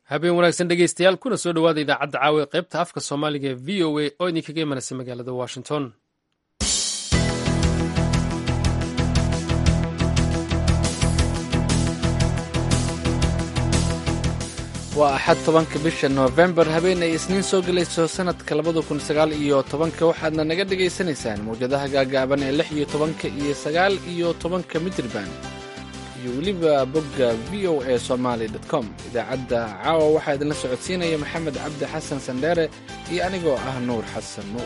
habeen wanaagsan dhegeystayaal kuna soo dhowaada idaacadda caawa ee qaybta afka soomaaliga ee v o a oo idinkaga imanaysa magaalada washington waa axad tobanka bisha noofembar habeen ay isniin soo gelayso sanadka labada kun sagaal iyo tobanka waxaadna naga dhagaysanaysaan mawjadaha gaagaaban ee lix iyo tobanka iyo sagaal iyo tobanka mitriban iyo weliba bogga v o a somaali com idaacadda caawa waxaa idinla socodsiinaya maxamed cabdi xasan sandheere iyo anigoo ah nuur xasan nuur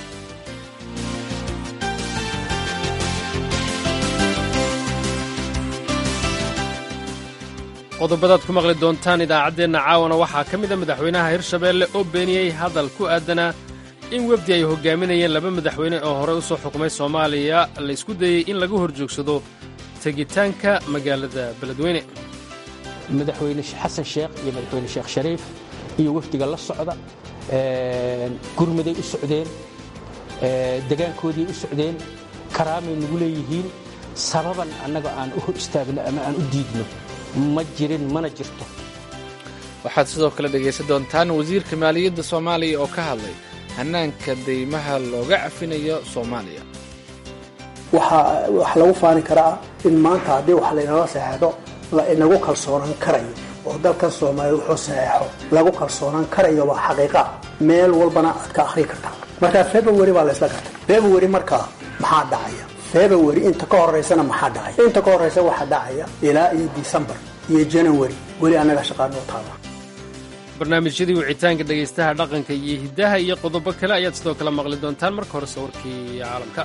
qodobadaad ku maqli doontaan idaacaddeenna caawana waxaa ka mid a madaxweynaha hirshabeelle oo beeniyey hadal ku aadanaa in wefdi ay hogaaminayeen laba madaxweyne oo horey u soo xukumay soomaaliya la isku dayey in laga horjoogsado tegitaanka magaalada beledweyne madaxweyne xasan sheekh iyo madaxweyne sheekh shariif iyo wafdiga la socda gurmaday u socdeen degaankoodii u socdeen karaamay nagu leeyihiin sababan annaga aan u hor istaagno ama aan u diidno ma jirin mana jirto waxaad sidoo kale dhegaysan doontaan wasiirka maaliyadda soomaaliya oo ka hadlay hannaanka deymaha looga cafinayo soomaaliya waxaa wax lagu faani karaa in maanta haddii wax laynala saxeexdo la inagu kalsoonaan karayo oo dalkan soomaaliya wuxuu saxeexo lagu kalsoonaan karayo waa xaqiiqa meel walbana aad ka akhri kartaa markaa february baa laysla gartay february markaa maxaa dhacaya february inta ka horeysana maxaa dhacaya inta ka horeysa waxaa dhacaya ilaa iyo decembar iyo january weli annaga shaqaanoo taala barnaamijyadii wicitaanka dhegaystaha dhaqanka iyo hiddaha iyo qodobo kale ayaad sidoo kale maqli doontaan marka hore sawirkii caalamka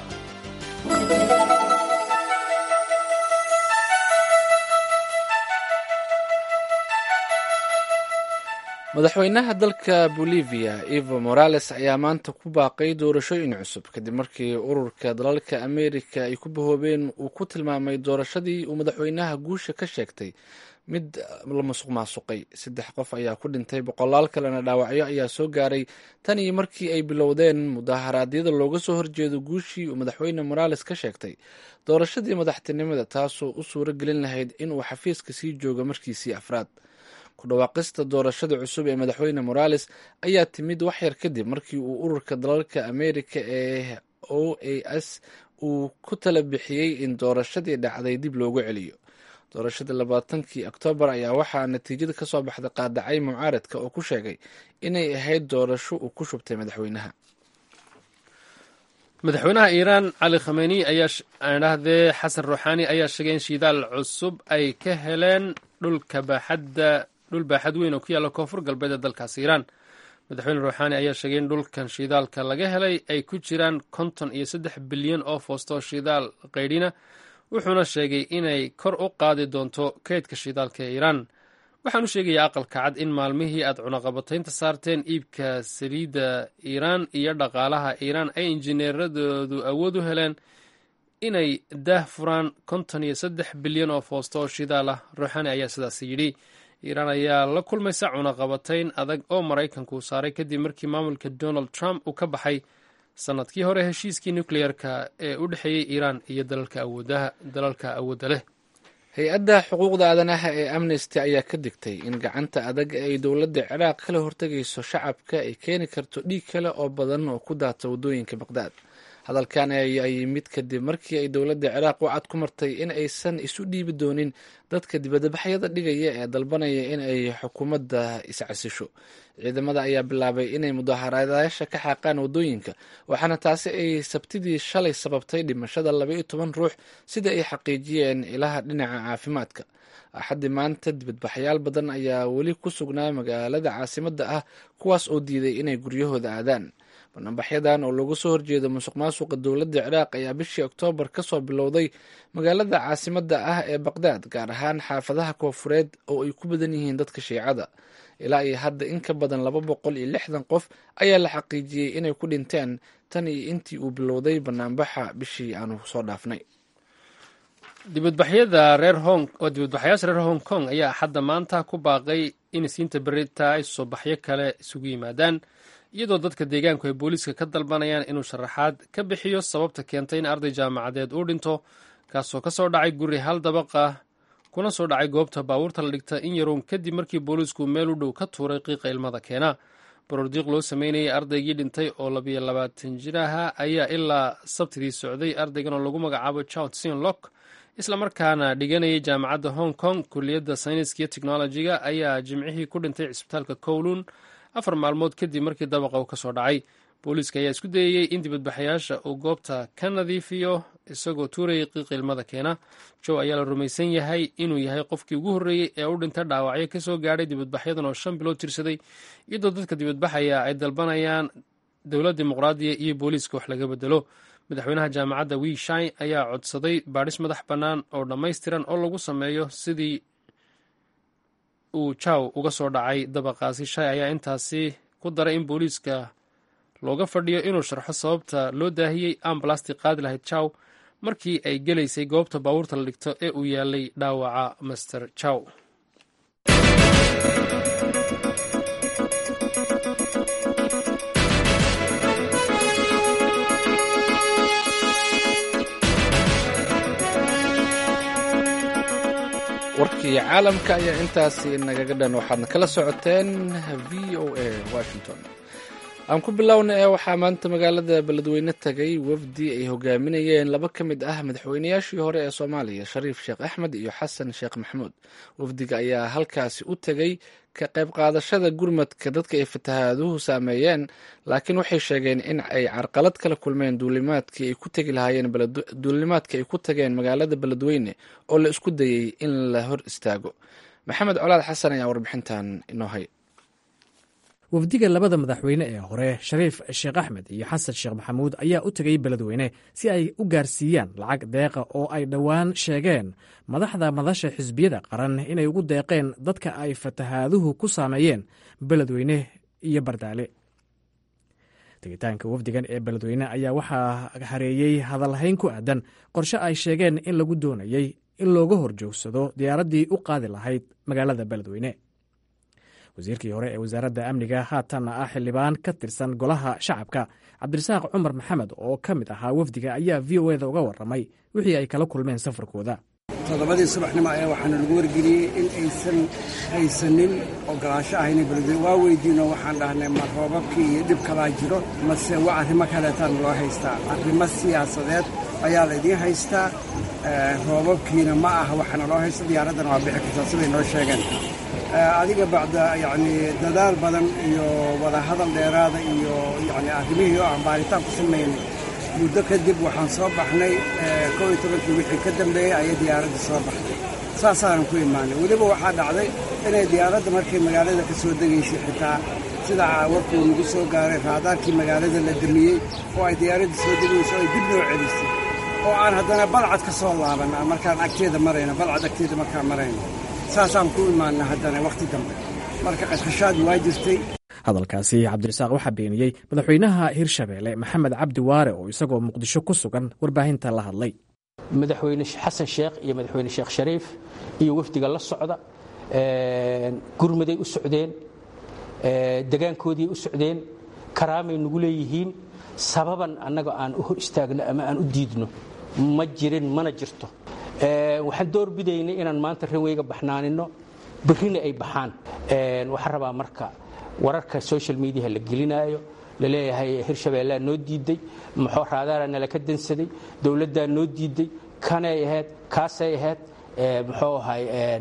madaxweynaha dalka bolivia evo morales ayaa maanta ku baaqay doorashooyin cusub kadib markii ururka dalalka amerika ay ku bahoobeen uu ku tilmaamay doorashadii uu madaxweynaha guusha ka sheegtay mid la masuq maasuqay saddex qof ayaa ku dhintay boqolaal kalena dhaawacyo ayaa soo gaaray tan iyo markii ay bilowdeen mudaharaadyada looga soo horjeedo guushii uu madaxweyne morales ka sheegtay doorashadii madaxtinimada taasoo u suuro gelin lahayd inuu xafiiska sii joogo markiisii afraad ku dhawaaqista doorashada cusub ee madaxweyne morales ayaa timid waxyar kadib markii uu ururka dalalka amerika ee o a s uu ku tala bixiyey in doorashadii dhacday dib loogu celiyo doorashadii labaatankii oktoobar ayaa waxaa natiijada kasoo baxda qaadacay mucaaradka oo ku sheegay inay ahayd doorasho uu ku shubtay madaxweynaha madaxweynaha iiraan cali khameni ayaadhahdee xasan ruuxaani ayaa sheegay in shidaal cusub ay ka heleen dhulka baaxadda dhul baaxad weyn oo ku yaalla koonfur galbeed ee dalkaas iiraan madaxweyne ruuxaani ayaa sheegay in dhulkan shidaalka laga helay ay ku jiraan konton iyo saddex bilyan oo foosto shidaal qaydhina wuxuuna sheegay inay kor u qaadi doonto kaydka shidaalka ee iiraan waxaan u sheegayaa aqalka cad in maalmihii aad cunaqabataynta saarteen iibka saliidda iiraan iyo dhaqaalaha iiraan ay injineeradoodu awood u heleen inay daah furaan konton iyo saddex bilyan oo foosto oo shidaal ah ruuxaani ayaa sidaas yidhi iiraan ayaa la kulmaysa cunaqabatayn adag oo maraykanku saaray kadib markii maamulka donald trump uu ka baxay sanadkii hore heshiiskii nucleer-ka ee u dhexeeyey iiraan iyo dalalka awoodda leh hay-adda xuquuqda aadanaha ee amnesty ayaa ka digtay in gacanta adag ay dowladda ciraaq kala hortegayso shacabka ay keeni karto dhiig kale oo badan oo ku daata waddooyinka baqdaad hadalkan ayaa yimid kadib markii ay dowladda ciraaq wacad ku martay in aysan isu dhiibi doonin dadka dibadbaxyada dhigaya ee dalbanaya in ay xukuumadda iscasisho ciidamada ayaa bilaabay inay mudaharadayaasha ka xaaqaan waddooyinka waxaana taasi ay sabtidii shalay sababtay dhimashada laba iyo toban ruux sida ay xaqiijiyeen ilaha dhinaca caafimaadka axaddii maanta dibadbaxyaal badan ayaa weli ku sugnaa magaalada caasimadda ah kuwaas oo diiday inay guryahooda aadaan bannaanbaxyadan oo looga soo horjeedo musuq maasuqa dowladda ciraaq ayaa bishii oktoobar ka soo bilowday magaalada caasimadda ah ee baqdaad gaar ahaan xaafadaha koofureed oo ay ku badan yihiin dadka shiicada ilaa iyo hadda in ka badan laba boqol iyo lixdan qof ayaa la xaqiijiyey inay ku dhinteen tan iyo intii uu bilowday banaanbaxa bishii aanu soo dhaafnay dibadbaxyada reer hong oo dibadbaxayaasha reer hong kong ayaa axadda maanta ku baaqay in isiinta berita ay soo baxyo kale isugu yimaadaan iyadoo dadka deegaanku ay booliiska ka dalbanayaan inuu sharaxaad ka bixiyo sababta keentay in arday jaamacadeed uu dhinto kaasoo ka soo dhacay guri hal dabaq ah kuna soo dhacay goobta baabuurta la dhigta in yaroon kadib markii booliisku meel u dhow ka tuuray qiiqa ilmada keena borordiiq loo sameynayay ardaygii dhintay oo labiyo labaatan jir aha ayaa ilaa sabtidii socday ardaygan oo lagu magacaabo chowtsin lock islamarkaana dhiganayay jaamacadda hong kong kuliyadda sayniska iyo technolojiga ayaa jimcihii ku dhintay cisbitaalka kowlun afar maalmood kadib markii dabaqa uu ka soo dhacay booliiska ayaa isku dayayey in dibadbaxayaasha uu goobta ka nadiifiyo isagoo tuurayay qiiqa ilmada keena jow ayaa la rumaysan yahay inuu yahay qofkii ugu horreeyey ee u dhintay dhaawacyo ka soo gaadhay dibadbaxyadan oo shan bilood tirsaday iyadoo dadka dibadbaxaya ay dalbanayaan dowlad dimuqraadiya iyo booliiska wax laga bedelo madaxweynaha jaamacadda wii shine ayaa codsaday baadhis madax bannaan oo dhammaystiran oo lagu sameeyo sidii uu jaw uga soo dhacay dabaqaasi shay ayaa intaasi ku daray in booliiska looga fadhiyo inuu sharxo sababta loo daahiyey ambalasti qaadi lahayd jaw markii ay gelaysay goobta baabuurta la dhigto ee uu yaalay dhaawaca master jaw warkii caalamka ayaa intaasi nagaga dhan waxaadna kala socoteen v o a washington aan ku bilowna ee waxaa maanta magaalada beledweyne tagay wafdi ay hogaaminayeen laba ka mid ah madaxweynayaashii hore ee soomaaliya shariif sheekh axmed iyo xasan sheekh maxamuud wafdiga ayaa halkaasi u tegay ka qayb qaadashada gurmadka dadka ay fatahaaduhu saameeyeen laakiin waxay sheegeen in ay carqalad kala kulmeen duulimaadkii ay ku tegi lahaayeen duulimaadkii ay ku tageen magaalada beledweyne oo la isku dayey in la hor istaago maxamed colaad xasan ayaa warbixintan inoo hay wafdiga labada madaxweyne ee hore shariif sheekh axmed iyo xasan sheekh maxamuud ayaa u tegay beledweyne si ay u gaarsiiyaan lacag deeqa oo ay dhowaan sheegeen madaxda madasha xisbiyada qaran inay ugu deeqeen dadka ay fatahaaduhu ku saameeyeen beledweyne iyo bardaale tegitaanka wafdigan ee beledweyne ayaa waxaa hareeyey hadalhayn ku aadan qorshe ay sheegeen in lagu doonayey in looga horjoogsado diyaaraddii u qaadi lahayd magaalada beledweyne wasiirkii hore ee wasaaradda amniga haatanna ah xildhibaan ka tirsan golaha shacabka cabdirasaaq cumar maxamed oo ka mid ahaa wafdiga ayaa v o eda uga warramay wixii ay kala kulmeen safarkooda toddobadii subaxnimo ayaa waxaana lagu wargeliyey in aysan haysanin ogolaansho ahayna beledweyne waa weydiino waxaan dhahnay ma roobabkii iyo dhib kalaa jiro mase waa arrimo kaleetaan loo haystaa arrimo siyaasadeed ayaa laydiin haystaa roobabkiina ma aha waxaana loo haysta diyaaraddana waa bixi kartaa siday noo sheegeen adiga bacda yacni dadaal badan iyo wadahadal dheeraada iyo yacni arrimihii oo aan baaritaan ku samaynay muddo kadib waxaan soo baxnay kow iyo tobankii wixii ka dambeeyey ayay diyaaradda soo baxday saasaanan ku imaanay weliba waxaa dhacday inay diyaaradda markay magaalada ka soo degaysay xitaa sida warkuu nagu soo gaaray raadaarkii magaalada la damiyey oo ay diyaaradda soo degayso ay dib loo celisay oo aan haddana balcad ka soo laabanna markaan agteeda marayno balcad agteeda markaan marayno saasaan ku imaana haddana wakhti dambe marka qashqashaad waa jirtay hadalkaasi cabdirasaaq waxaa beeniyey madaxweynaha hirshabeelle maxamed cabdi waare oo isagoo muqdisho ku sugan warbaahinta la hadlay madaxweyne xasan sheekh iyo madaxweyne sheekh shariif iyo wafdiga la socda gurmaday u socdeen degaankoodii u socdeen karaamay nagu leeyihiin sababan annaga aan u hor istaagno ama aan u diidno ma jirin mana jirto waxaan doorbidaynay inaan maanta ranweyga baxnaanino berrina ay baxaan waxaan rabaa marka wararka social mediaha la gelinaayo laleeyahay hirshabeellaa noo diiday maxoo raadaara nala ka dansaday dowladdaa noo diiday kanay ahayd kaasay ahayd muxuu ahay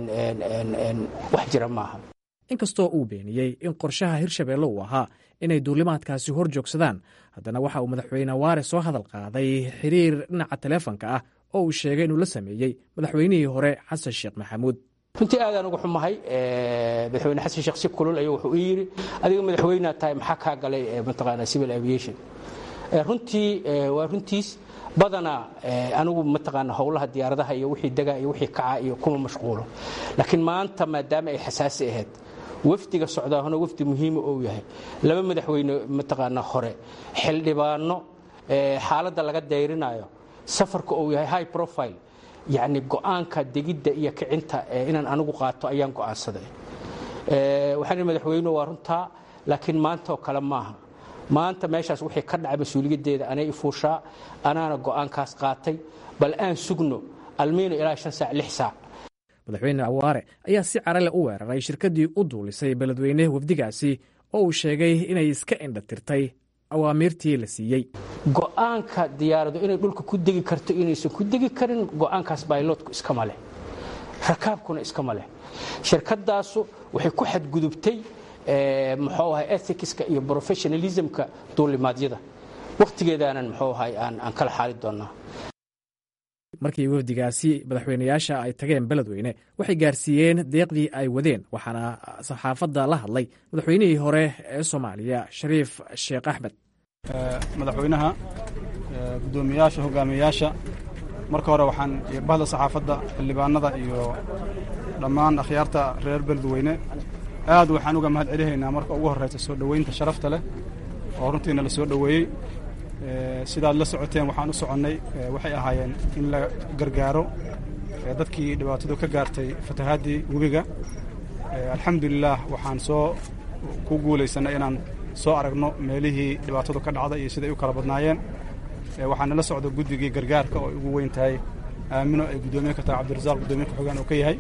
wax jira maaha inkastoo uu beeniyey in qorshaha hirshabeelle uu ahaa inay duulimaadkaasi hor joogsadaan haddana waxa uu madaxweyne waare soo hadal qaaday xiriir dhinaca taleefonka ah oo uu sheegay inuu la sameeyey madaxweynihii hore xasan sheekh maxamuud runtii aadaan uga xumahay madaxweyne xasan sheekh si kulul ayuu wuxuu ii yidhi adiga madaxweynea tahay maxaa kaa galay mataqaana civil aviation runtii waa runtiis badanaa anigu mataqaana howlaha diyaaradaha iyo wixii degaa iyo wixii kaca iyo kuma mashquulo laakiin maanta maadaama ay xasaasi ahayd wafdiga socdaahuna wafdi muhiima ou yahay laba madaxweyne mataqaana hore xildhibaano xaaladda laga dayrinayo safarka uu yahay high profile yacni go'aanka degidda iyo kicinta inaan anigu qaato ayaan go'aansaday waxaan madaxweynuhu waa runtaa laakiin maanta oo kale maaha maanta meeshaas wixii ka dhacay mas-uuliyaddeeda anay ifuushaa anaana go'aankaas qaatay bal aan sugno almiino ilaa shan saac lix saac madaxweyne awaare ayaa si carale u weeraray shirkaddii u duulisay beledweyne wafdigaasi oo uu sheegay inay iska indhatirtay awaamiirtii la siiyey go'aanka diyaaradu inay dhulka ku degi karto inaysan ku degi karin go'aankaas bayloodku iskama leh rakaabkuna iskama leh shirkadaasu waxay ku xadgudubtay muxuu ahay ethicska iyo professionalismka duulimaadyada wakhtigeedaanan muxuu ahay aan kala xaali doonnaa markii wafdigaasi madaxweynayaasha ay tageen beledweyne waxay gaarsiiyeen deeqdii ay wadeen waxaana saxaafadda la hadlay madaxweynihii hore ee soomaaliya shariif sheekh axmed madaxweynaha guddoomiyaasha hogaamiyayaasha marka hore waxaan bahda saxaafadda xildhibaanada iyo dhammaan akhyaarta reer beledweyne aad waxaan uga mahad celihaynaa marka ugu horraysa soo dhoweynta sharafta leh oo runtiina la soo dhoweeyey sidaad la socoteen waxaan u soconnay waxay ahaayeen in la gargaaro dadkii dhibaatadu ka gaartay fatahaadii webiga alxamdulilaah waxaan soo ku guulaysannay inaan soo aragno meelihii dhibaatadu ka dhacday iyo siday u kala badnaayeen waxaana la socda guddigii gargaarka oo ay ugu weyn tahay aamino ay guddoomiye ka tahay cabdirasaaq guddoomiye ku-xigeen oo ka yahay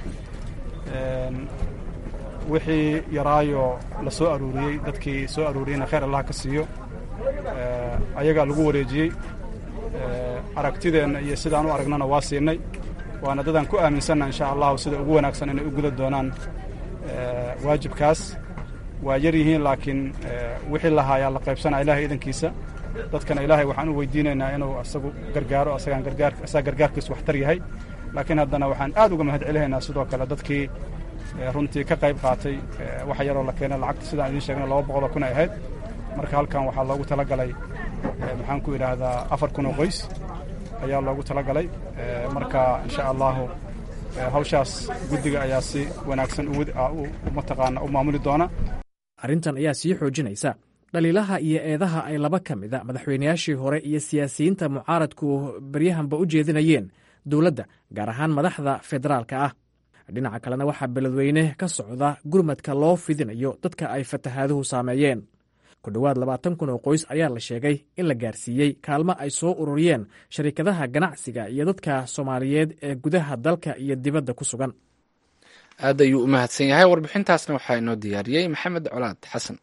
wixii yaraayo la soo aruuriyey dadkii soo aruuriyeyna khayr allah ka siiyo ayagaa lagu wareejiyey aragtideenna iyo sidaan u aragnana waa siinay waana dadaan ku aaminsanna insha allahu sida ugu wanaagsan inay u guda doonaan waajibkaas waa yar yihiin laakiin wixii lahaayaa la qaybsanaa ilahay idankiisa dadkana ilaahay waxaan u weydiinaynaa inuu asagu gargaaro asagaan gargaar asaga gargaarkiisu waxtar yahay laakiin haddana waxaan aad uga mahad celinaynaa sidoo kale dadkii runtii ka qayb qaatay wax yaroo la keenay lacagta sidaan idiin sheegnay laba boqoloo kun ay ahayd marka halkan waxaa loogu talagalay maxaan ku idhaahdaa afar kun oo qoys ayaa loogu talagalay marka insha allahu hawshaas guddiga ayaa si wanaagsan mataqaana u maamuli doona arrintan ayaa sii xoojinaysa dhaliilaha iyo eedaha ay laba ka mida madaxweynayaashii hore iyo siyaasiyiinta mucaaradku baryahanba u jeedinayeen dowladda gaar ahaan madaxda federaalka ah dhinaca kalena waxaa beledweyne ka socda gurmadka loo fidinayo dadka ay fatahaaduhu saameeyeen ku dhowaad labaatan kun oo qoys ayaa la sheegay in la gaarsiiyey kaalmo ay soo ururiyeen sharikadaha ganacsiga iyo dadka soomaaliyeed ee gudaha dalka iyo dibadda ku sugan aad ayuu u mahadsan yahay warbixintaasna waxaa inoo diyaariyey maxamed colaad xasan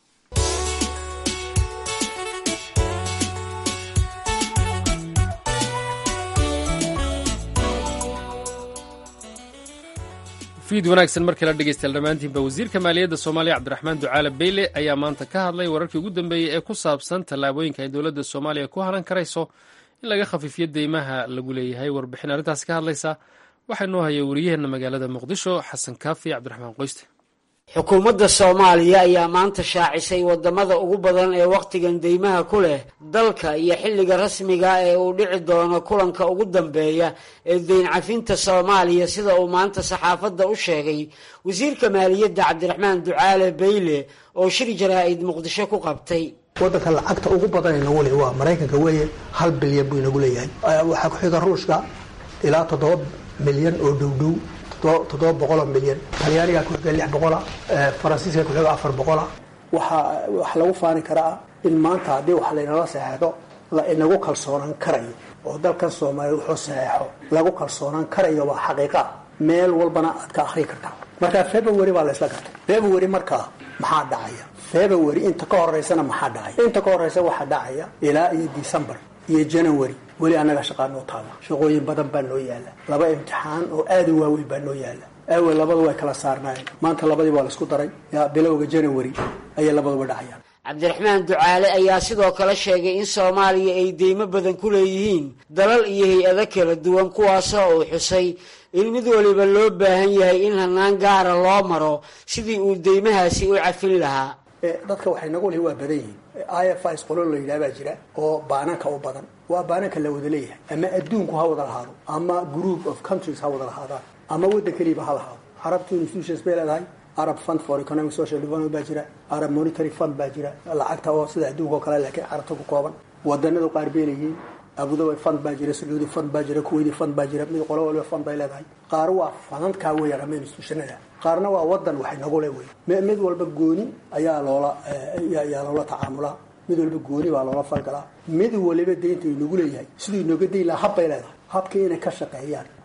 fiid wanaagsan markii la dhegeystayaal dhammaantiinba wasiirka maaliyadda soomaaliya cabdiraxmaan ducaale beyle ayaa maanta ka hadlay wararkii ugu dambeeyey ee ku saabsan tallaabooyinka ay dowladda soomaaliya ku halan karayso in laga khafiifiyo deymaha lagu leeyahay warbixin arrintaasi ka hadlaysa waxaa noo haya wariyaheenna magaalada muqdisho xasan kaafi cabdiraxmaan qoyste xukuumadda soomaaliya ayaa maanta shaacisay wadamada ugu badan ee wakhtigan deymaha ku leh dalka iyo xilliga rasmiga ee uu dhici doono kulanka ugu dambeeya ee deyn cafinta soomaaliya sida uu maanta saxaafadda u sheegay wasiirka maaliyadda cabdiraxmaan ducaale beyle oo shir jaraa-id muqdisho ku qabtay wadanka lacagta ugu badan inagu le waa maraykanka weeye hal bilyan buu inagu leeyahay waxaa ku xiga ruushka ilaa toddoba milyan oo dhowdhow toddoba boqoloo milyan talyaanigaa ku xiga lix boqola faransiiska ku xiga afar boqola waxaa wax lagu faani karaa in maanta haddii wax laynala saxeexdo la inagu kalsoonaan karayo oo dalkan soomaaliya wuxuu saxeexo lagu kalsoonaan karayo waa xaqiiqa meel walbana aad ka akhrii kartaa marka february baa la isla gartay february markaa maxaa dhacaya february inta ka horeysana maxaa dhacaya inta ka horeysa waxaa dhacaya ilaa iyo december iyo january weli annaga shaqaa noo taala shaqooyin badan baa noo yaala laba imtixaan oo aada u waaweyn baa noo yaala awel labadu way kala saarnaayeen maanta labadii waa la isku daray bilowga january ayay labaduba dhacayaan cabdiraxmaan ducaale ayaa sidoo kale sheegay in soomaaliya ay deymo badan ku leeyihiin dalal iyo hay-ado kala duwan kuwaasoo uu xusay in mid waliba loo baahan yahay in hanaan gaara loo maro sidii uu deymahaasi u cafin lahaa dadka waxay nagu lihi waa badan yihiin i f is qolo la yidhaha baa jira oo baananka u badan waa baananka la wada leeyahay ama adduunku ha wada lahaado ama group of countries ha wada lahaadaan ama waddan keliiba ha lahaado carabtu institutions bay leedahay arab fund for economic social development baa jira arab monetary fund baa jira lacagta oo sida adduunka oo kale laakiin carabta ku kooban wadanadu qaar bay leeyihiin abudabi fund baa jira sacuudi fund baa jira kuwaiti fund baa jira mid qolo waliba fund bay leedahay qaar waa fanadkaa weeyaan ama institutionada qaarna waa wadan waxay nagu le wey mid walba gooni ayaa loola ayaa loola tacaamulaa mid walba gooni baa loola falgalaa mid waliba deynta inagu leeyahay siduu inooga dayn lahaa hab bay leedahay habkii inay ka shaqeeyaan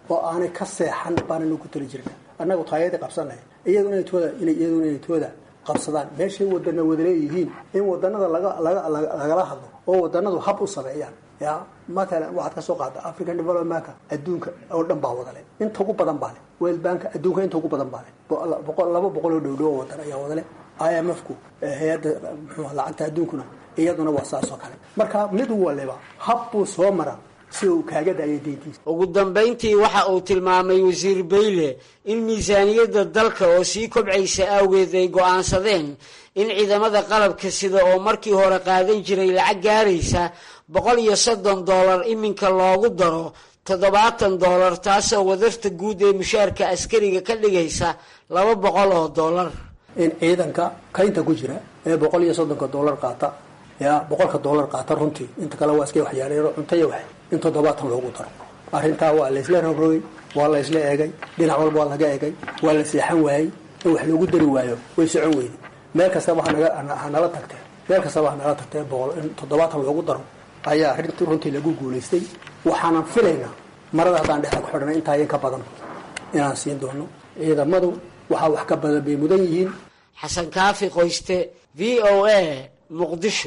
oo aanay ka seexan baananu ku tali jirna annagu taayadii qabsanay iyadu inay tooda iyadu inay tooda qabsadaan meeshay wadana wada leeyihiin in wadanada laga laga lagala hadlo oo wadanadu hab u sameeyaan ya matalan waxaad ka soo qaada african developmentka adduunka oo dhan baa wadale inta ugu badan baa le world banka adduunka inta ugu badan baa le boqol laba boqol oo dhowdhow oo wadan ayaa wadale i m f ku hay-adda muxuu lacagta adduunkuna iyaduna waa saas oo kale marka mid waliba hab buu soo mara si uu kaaga daayay deyntiisa ugu dambayntii waxa uu tilmaamay wasiir bayle in miisaaniyadda dalka oo sii kobcaysa awgeed ay go'aansadeen in ciidamada qalabka sida oo markii hore qaadan jiray lacag gaaraysa boqol iyo soddon doolar iminka loogu daro toddobaatan doolar taasoo wadarta guud ee mushaarka askariga ka dhigaysa laba boqol oo doolar in ciidanka kaynta ku jira ee boqol iyo soddonka doolar qaata ya boqolka doolar qaata runtii inta kale waa iska waxyaaleero cuntaya wax in toddobaatan loogu daro arrintaa waa laysla rogrogay waa la ysla eegay dhinac walba waa laga eegay waa la seexan waayey in wax loogu dari waayo way socon weyday meel kastaba hanala tagtee meel kastaba hanala tagtee boqol in toddobaatan loogu daro ayaa arrintii runtii lagu guulaystay waxaanan filaynaa marada haddaan dhexda ku xidhana intaa in ka badan inaan siin doono ciidamadu waxaa wax ka badan bay mudan yihiin xasan kaafi qoyste v o a muqdisho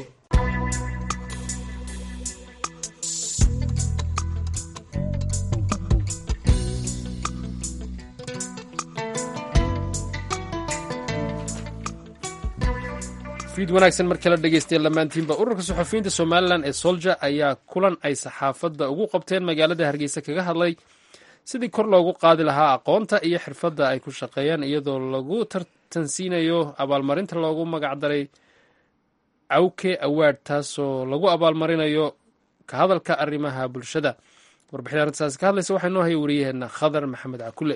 fiid wanaagsan markala dhegeystayaal dhammaantiinba ururka suxufiyiinta somalilan ee solja ayaa kulan ay saxaafadda ugu qabteen magaalada hargeysa kaga hadlay sidii kor loogu qaadi lahaa aqoonta iyo xirfadda ay ku shaqeeyaan iyadoo lagu tartansiinayo abaalmarinta loogu magacdaray cawke awaard taasoo lagu abaalmarinayo ka hadalka arrimaha bulshada warbixin arrintaasi ka hadlaysa waxaa noo haya wariyaheena khadar maxamed cakule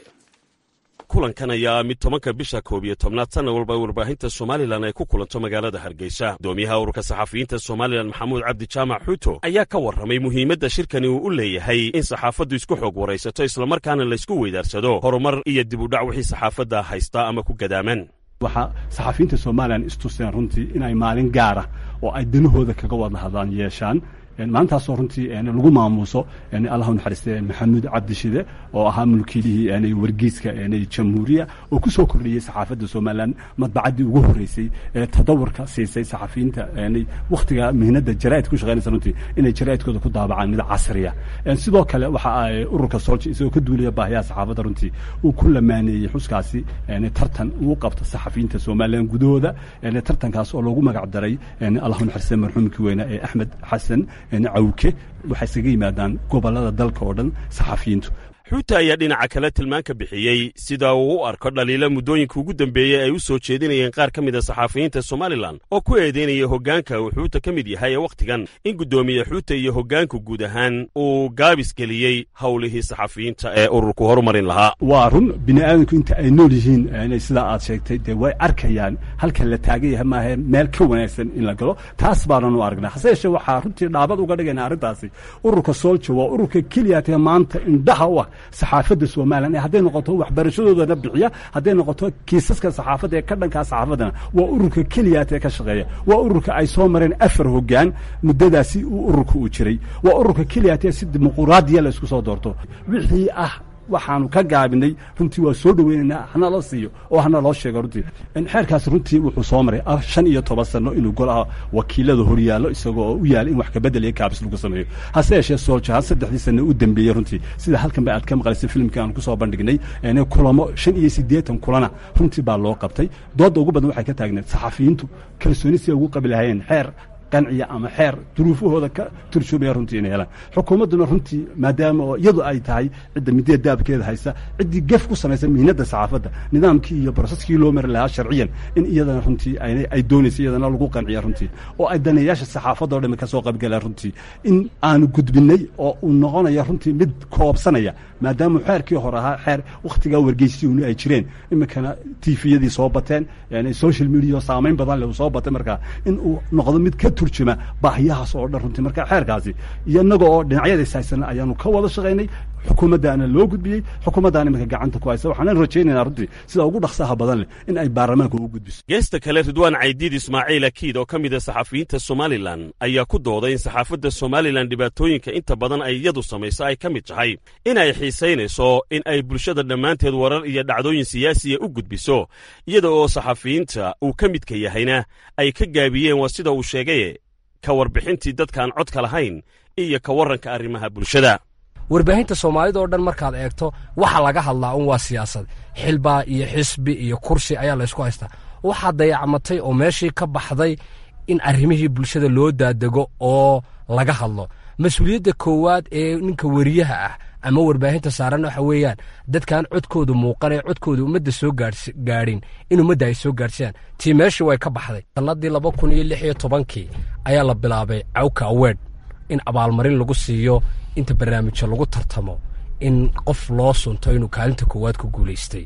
kulankan ayaa mid tobanka bisha koob iyo tobnaad sanna walba warbaahinta somalilan ay ku kulanto magaalada hargeysa gudoomiyaha ururka saxafiyiinta somalilan maxamuud cabdi jaamac xuuto ayaa ka warramay muhiimadda shirkani uu u leeyahay in saxaafaddu isku xoog waraysato islamarkaana laysku weydaarsado horumar iyo dib u dhac wixii saxaafadda haystaa ama ku gadaaman waxaa saxafiyiinta somalilan istuseen runtii inay maalin gaara oo ay danahooda kaga wada hadlaan yeeshaan maalintaasoo runtii lagu maamuuso allahu naxariiste maxamuud cabdishide oo ahaa mulkiilihii wargeyska jamhuuriya oo ku soo kordhiyey saxaafadda somalilan madbacaddii ugu horreysay ee tadawurka siisay saxafiyiinta wakhtiga mihnada jaraa'id ku shaqeynaysa runtii inay jaraa'idkooda ku daabacaan mid casriya sidoo kale waxa ay ururka solja isagoo ka duulaya baahiyaha saxaafadda runtii uu ku lamaaneeyey xuskaasi tartan uu qabta saxafiyiinta somalilan gudahooda tartankaas oo loogu magac daray allahu naxariiste marxuumkii weyne ee axmed xasan cawke waxay isaga yimaadaan gobollada dalka oo dhan saxafiyiintu xuuta ayaa dhinaca kale tilmaan ka bixiyey sida uu u arko dhaliila muddooyinka ugu dambeeyey ay u soo jeedinayeen qaar ka mid a saxafiyiinta somalilan oo ku eedeynaya hoggaanka uu xuuta ka mid yahay ee wakhtigan in guddoomiye xuuta iyo hoggaanku guud ahaan uu gaabis geliyey howlihii saxafiyiinta ee ururku horumarin lahaa waa run bini aadamku inta ay nool yihiin sidaa aad sheegtay dee way arkayaan halkan la taagan yahay maahe meel ka wanaagsan in la galo taas baanan u aragnaa hase yeeshee waxaa runtii dhaabad uga dhigayna arrintaasi ururka soolja waa ururka keliyaatee maanta indhaha u ah saxaafadda somalilan ee hadday noqoto waxbarashadoodana bixiya hadday noqoto kiisaska saxaafadda ee ka dhankaa saxaafaddana waa ururka keliyaat ee ka shaqeeya waa ururka ay soo mareen afar hoggaan muddadaasi uu ururka uu jiray waa ururka keliyaat ee si dimuquraadiya la isku soo doorto wixii ah waxaanu ka gaabinay runtii waa soo dhoweynaynaa hana la siiyo oo hana loo sheego runtii xeerkaas runtii wuxuu soo maray shan iyo toban sano inuu golaha wakiilada horyaallo isagoo oo u yaala in wax kabedel iyo kaabis lagu sameeyo hase yeeshee sooljahaan saddexdii sano u dambeeyey runtii sida halkan ba aad ka maqlaysay filimkii aan kusoo bandhignay kulamo shan iyo siddeetan kulana runtii baa loo qabtay doodda ugu badan waxay ka taagneed saxafiyiintu kalsooni si ay ugu qabi lahayeen xeer qanciya ama xeer duruufahooda ka turjumaya runtii inay helaan xukuumadduna runtii maadaama oo iyadu ay tahay cidda midida daabkeeda haysa ciddii gef ku samaysa mihnadda saxaafadda nidaamkii iyo broseskii loo mari lahaa sharciyan in iyadana runtii ay doonaysa iyadana lagu qanciya runtii oo ay daneeyaasha saxaafadda o dhami ka soo qaybgalaan runtii in aanu gudbinay oo uu noqonaya runtii mid koobsanaya maadaama xeerkii hore ahaa xeer wakhtigaa wargeysyuuni ay jireen iminkana tifiyadii soo bateen social media saamayn badan leh uu soo batay markaa in uu noqdo mid ka turjuma baahiyahaas oo dhan runtii marka xeerkaasi iyo innaga oo dhinacyadiis haysana ayaanu ka wada shaqaynay xukuumaddaana loo gudbiyey xukuumaddaana iminka gacanta ku haysa waxaanan rajaynaynaa runtii sida ugu dhaqsaha badan leh in ay baarlamaanka ugu gudbiso geesta kale ridwaan caydiid ismaaciil akiid oo ka mid a saxafiyiinta somalilan ayaa ku dooday in saxaafadda somalilan dhibaatooyinka inta badan ay iyadu samayso ay ka mid tahay in ay xiisaynayso in ay bulshada dhammaanteed warar iyo dhacdooyin siyaasiya u gudbiso iyada oo saxafiyiinta uu ka midka yahayna ay ka gaabiyeen waa sida uu sheegay ka warbixintii dadkaan codka lahayn iyo ka warranka arrimaha bulshada warbaahinta soomaalida oo dhan markaad eegto waxa laga hadlaa un waa siyaasad xilbaa iyo xisbi iyo kursi ayaa laysku haystaa waxaa dayacmatay oo meeshii ka baxday in arrimihii bulshada loo daadego oo laga hadlo mas-uuliyadda koowaad ee ninka weriyaha ah ama warbaahinta saaran waxa weeyaan dadkaan codkooda muuqanee codkooda ummadda soo gaadhin in ummadda ay soo gaadhsiyaan tii meeshii way ka baxday sannadii laba kun iyo lix iyo tobankii ayaa la bilaabay cawka awed in abaalmarin lagu siiyo inta barnaamijyo lagu tartamo in qof loo sunto inuu kaalinta koowaad ku guulaystay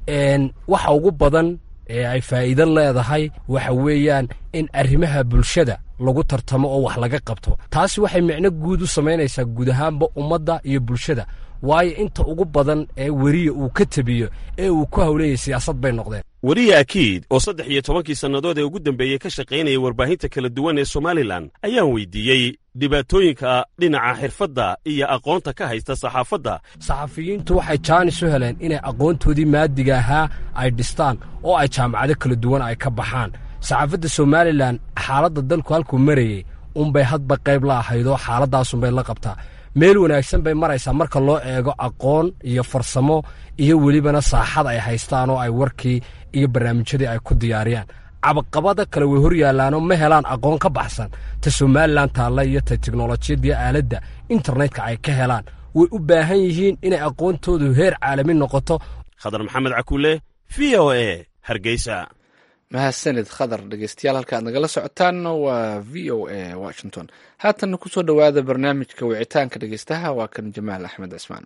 waxa ugu badan ee ay faa'iido leedahay waxa weeyaan in arrimaha bulshada lagu tartamo oo wax laga qabto taasi waxay micno guud u samaynaysaa guud ahaanba ummadda iyo bulshada waayo inta ugu badan ee weriya uu ka tebiyo ee uu ku hawleeyay siyaasad bay noqdeen weriye akiid oo saddex iyo tobankii sannadood ee ugu dambeeyey ka shaqaynaya warbaahinta kala duwan ee somalilan ayaan weydiiyey dhibaatooyinka dhinaca xirfadda iyo aqoonta ka haysta saxaafadda saxafiyiintu waxay jaanis u heleen inay aqoontoodii maadiga ahaa ay dhistaan oo ay jaamacado kala duwan ay ka baxaan saxaafadda somalilan xaaladda dalku halkuu marayey unbay hadba qayb la ahaydoo xaaladaasunbay la qabtaa meel wanaagsan bay maraysaa marka loo eego aqoon iyo farsamo iyo welibana saaxad ay haystaan oo ay warkii iyo barnaamijyadii ay ku diyaariyaan cabaqabada kale way hor yaallaanoo ma helaan aqoon ka baxsan ta somalilan taalla iyo ta teknolojiyadii aaladda internetka ay ka helaan way u baahan yihiin inay aqoontoodu heer caalami noqoto khadar maxamed cakuule v o e hargeysa mahadsanid khadar dhegeystayaal halka aad nagala socotaanna waa v o a washington haatanna kusoo dhowaada barnaamijka wicitaanka dhegeystaha waa kan jamaal axmed cismaan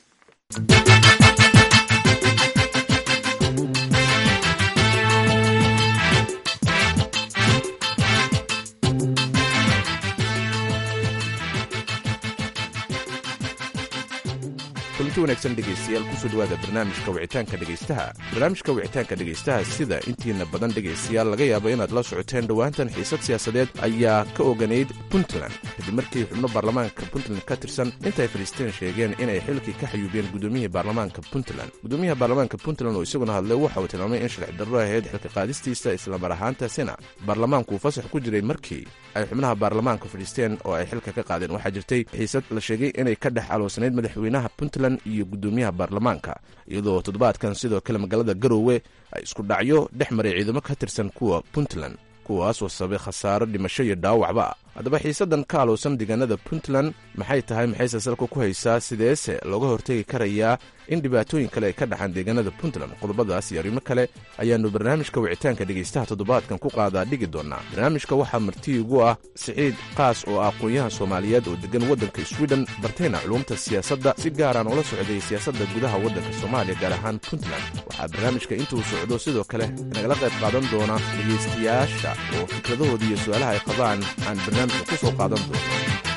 kulanti wanaagsan dhegaystayaal kusoo dhowaada barnaamijka wicitaanka dhegaystaha barnaamijka wicitaanka dhegaystaha sida intiina badan dhegaystayaal laga yaabo inaad la socoteen dhowaantan xiisad siyaasadeed ayaa ka oganayd puntland kadib markii xubno baarlamaanka puntland ka tirsan intay fadhiisteen sheegeen inay xilkii ka xayuubiyeen gudoomiyihii baarlamaanka puntland gudoomiyaha baarlamaanka puntland oo isaguna hadlay waxa uu tilmaamay in sharci darro ahayd xilka qaadistiisa islamar ahaantaasina baarlamaanku uu fasax ku jiray markii ay xubnaha baarlamaanka fadhiisteen oo ay xilka ka qaadeen waxaa jirtay xiisad la sheegay inay ka dhex aloosanayd madaxweynaha puntland iyo gudoomiyaha baarlamaanka iyadoo toddobaadkan sidoo kale magaalada garoowe ay isku dhacyo dhex maray ciidamo ka tirsan kuwa puntland kuwaasoo sabay khasaaro dhimasho iyo dhaawacba haddaba xiisaddan ka alowsan deegaanada puntland maxay tahay maxayse salka ku haysaa sideese looga hortegi karayaa in dhibaatooyin kale ay ka dhaxaan deegaanada puntland qodobadaas iyo arrimo kale ayaannu barnaamijka wicitaanka dhegaystaha toddobaadkan ku qaadaa dhigi doonaa barnaamijka waxaa marti igu ah siciid qaas oo ah aqoon-yahan soomaaliyeed oo deggan waddanka swiden bartayna culumta siyaasadda si gaaraan ula socday siyaasadda gudaha waddanka soomaaliya gaar ahaan puntland waxaa barnaamijka intuu socdo sidoo kale nagala qayb qaadan doona dhegaystayaasha oo fikradahooda iyo su-aalaha ay qabaan aan barnaamijka ku soo qaadan doono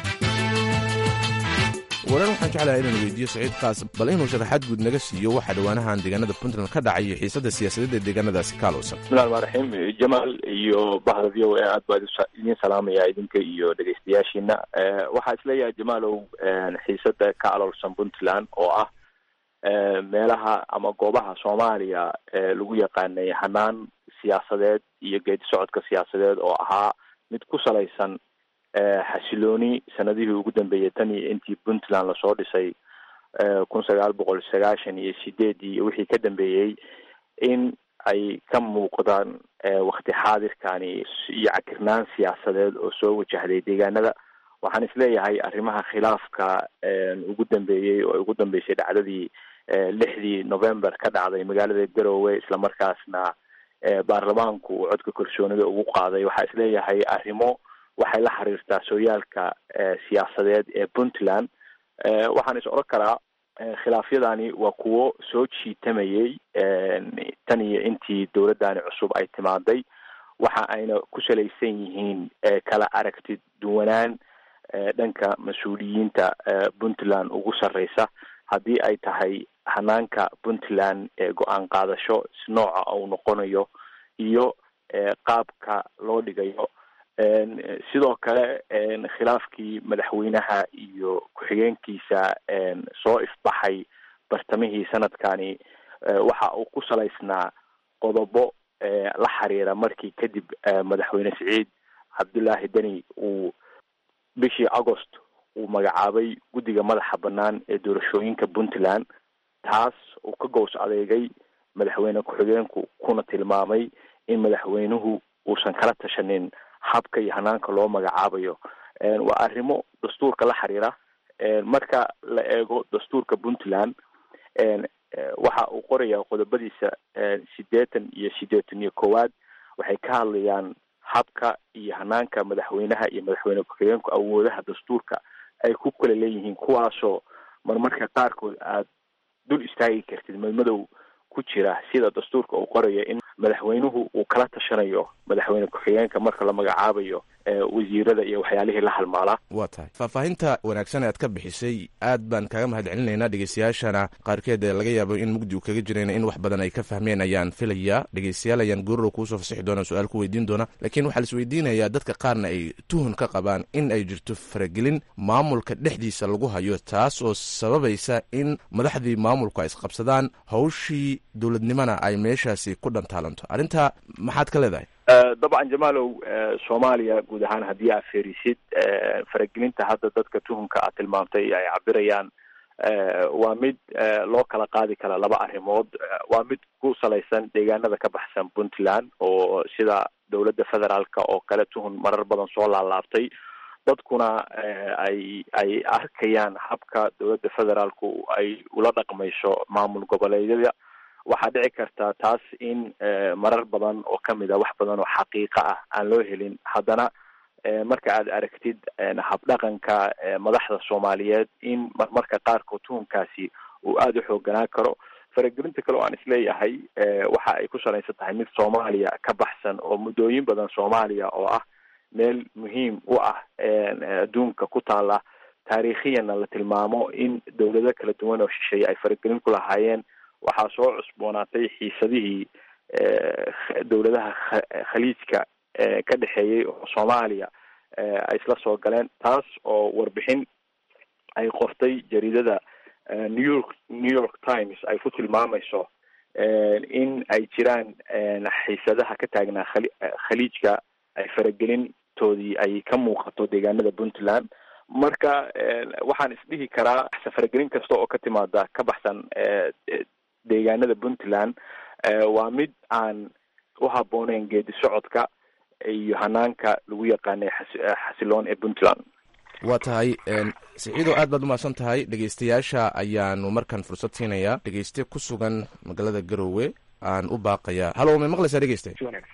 waran waxaan jeclahay inaan weydiiyo saciid kaas bal inuu sharaxaad guud naga siiyo waxaa dhowaanahan deegaanada puntland ka dhacay iyo xiisadda siyaasadeed ee deegaanadaasi ka alowsan bismillahi rmaan raxiim jamaal iyo bahda v o a aad baa idiin salaamaya idinka iyo dhegaystayaashiina waxaa isleeyahay jamaalow xiisadda ka aloolsan puntland oo ah meelaha ama goobaha soomaaliya lagu yaqaanay hanaan siyaasadeed iyo geedi socodka siyaasadeed oo ahaa mid ku salaysan xasilooni sanadihii ugu dambeeyay tan iyo intii puntland lasoo dhisay kun sagaal boqol sagaashan iyo sideedii iyo wixii ka dambeeyey in ay ka muuqdaan wakti xaadirkani iyo cakirnaan siyaasadeed oo soo wajahday deegaanada waxaan isleeyahay arrimaha khilaafka ugu dambeeyey oo ugu dambeysay dhacdadii lixdii november ka dhacday magaalada garowe islamarkaasna baarlamaanku uu codka kalsoonida ugu qaaday waxaa isleeyahay arrimo waxay la xiriirtaa sooyaalka siyaasadeed ee puntland waxaan is odhan karaa khilaafyadani waa kuwo soo jiitamayey tan iyo intii dowladdani cusub ay timaaday waxa ayna ku salaysan yihiin kala aragti duwanaan dhanka mas-uuliyiinta puntland ugu sarreysa haddii ay tahay hanaanka puntland ee go-aan qaadasho si nooca uu noqonayo iyo qaabka loo dhigayo sidoo kale khilaafkii madaxweynaha iyo ku-xigeenkiisa soo ifbaxay bartamihii sanadkani waxa uu ku salaysnaa qodobo la xiriira markii kadib madaxweyne siciid cabdullaahi deni uu bishii agost uu magacaabay guddiga madaxa bannaan ee doorashooyinka puntland taas uu ka gows adeegay madaxweyne ku-xigeenku kuna tilmaamay in madaxweynuhu uusan kala tashanin habka iyo hanaanka loo magacaabayo waa arrimo dastuurka la xiriira marka la eego dastuurka puntland waxa uu qorayaa qodobadiisa sideetan iyo sideetan iyo koowaad waxay ka hadlayaan habka iyo hanaanka madaxweynaha iyo madaxweyne ku-xigeenku awoodaha dastuurka ay ku kala leeyihiin kuwaasoo marmarka qaarkood aad dul istaagi kartid madmadow ku jira sida dastuurka uu qoraya in madaxweynuhu uu kala tashanayo madaxweyne ku-xigeenka marka la magacaabayo wasiirada iyo waxyaalihii la halmaalaa waa tahay faahfaahinta wanaagsan ee aad ka bixisay aad baan kaaga mahad celinaynaa dhegeystayaashana qaarkeed ee laga yaabo in mugdi uu kaga jirayna in wax badan ay ka fahmeen ayaan filayaa dhegeystayaal ayaan goorrow kuusoo fasixi doona su-aal ku weydiin doona laakiin waxaa la isweydiinayaa dadka qaarna ay tuhun ka qabaan in ay jirto faragelin maamulka dhexdiisa lagu hayo taas oo sababaysa in madaxdii maamulku ay isqabsadaan hawshii dowladnimona ay meeshaasi ku dhantaalanto arrintaa maxaad ka leedahay dabcan jamaalow soomaaliya guud ahaan haddii aad fiirisid faragelinta hadda dadka tuhunka aad tilmaamtay ay cabirayaan waa mid loo kala qaadi kara laba arrimood waa mid ku salaysan deegaanada ka baxsan puntland oo sida dowladda federaalka oo kale tuhun marar badan soo laalaabtay dadkuna ay ay arkayaan habka dowladda federaalku ay ula dhaqmayso maamul goboleedyada waxaa dhici karta taas in marar badan oo kamid a wax badan oo xaqiiqa ah aan loo helin haddana marka aad aragtid habdhaqanka madaxda soomaaliyeed in marmarka qaarkood tuhunkaasi uu aada u xooganaan karo faragelinta kale oo aan isleeyahay waxa ay ku salaysan tahay mid soomaaliya ka baxsan oo muddooyin badan soomaaliya oo ah meel muhiim u ah adduunka ku taala taariikhiyana la tilmaamo in dowlado kala duwan oo shisheeye ay faragelin ku lahaayeen waxaa soo cusboonaatay xiisadihii dowladaha khaliijka ka dhexeeyey oo soomaaliya ay isla soo galeen taas oo warbixin ay qortay jaridada new york new york times ay ku tilmaamayso in ay jiraan xiisadaha ka taagnaa khali khaliijka ay faragelintoodii ay ka muuqato deegaanada puntland marka waxaan isdhihi karaa faragelin kasta oo ka timaada ka baxsan deegaanada puntland waa mid aan u habbooneyn geedi socodka iyo hanaanka lagu yaqaanay xasiloon ee puntland waa tahay siciido aad baad umahadsan tahay dhegeystayaasha ayaanu markaan fursad siinayaa dhegeyste ku sugan magaalada garowe aan u baaqayaa halo may maqlaysaa dhegeyste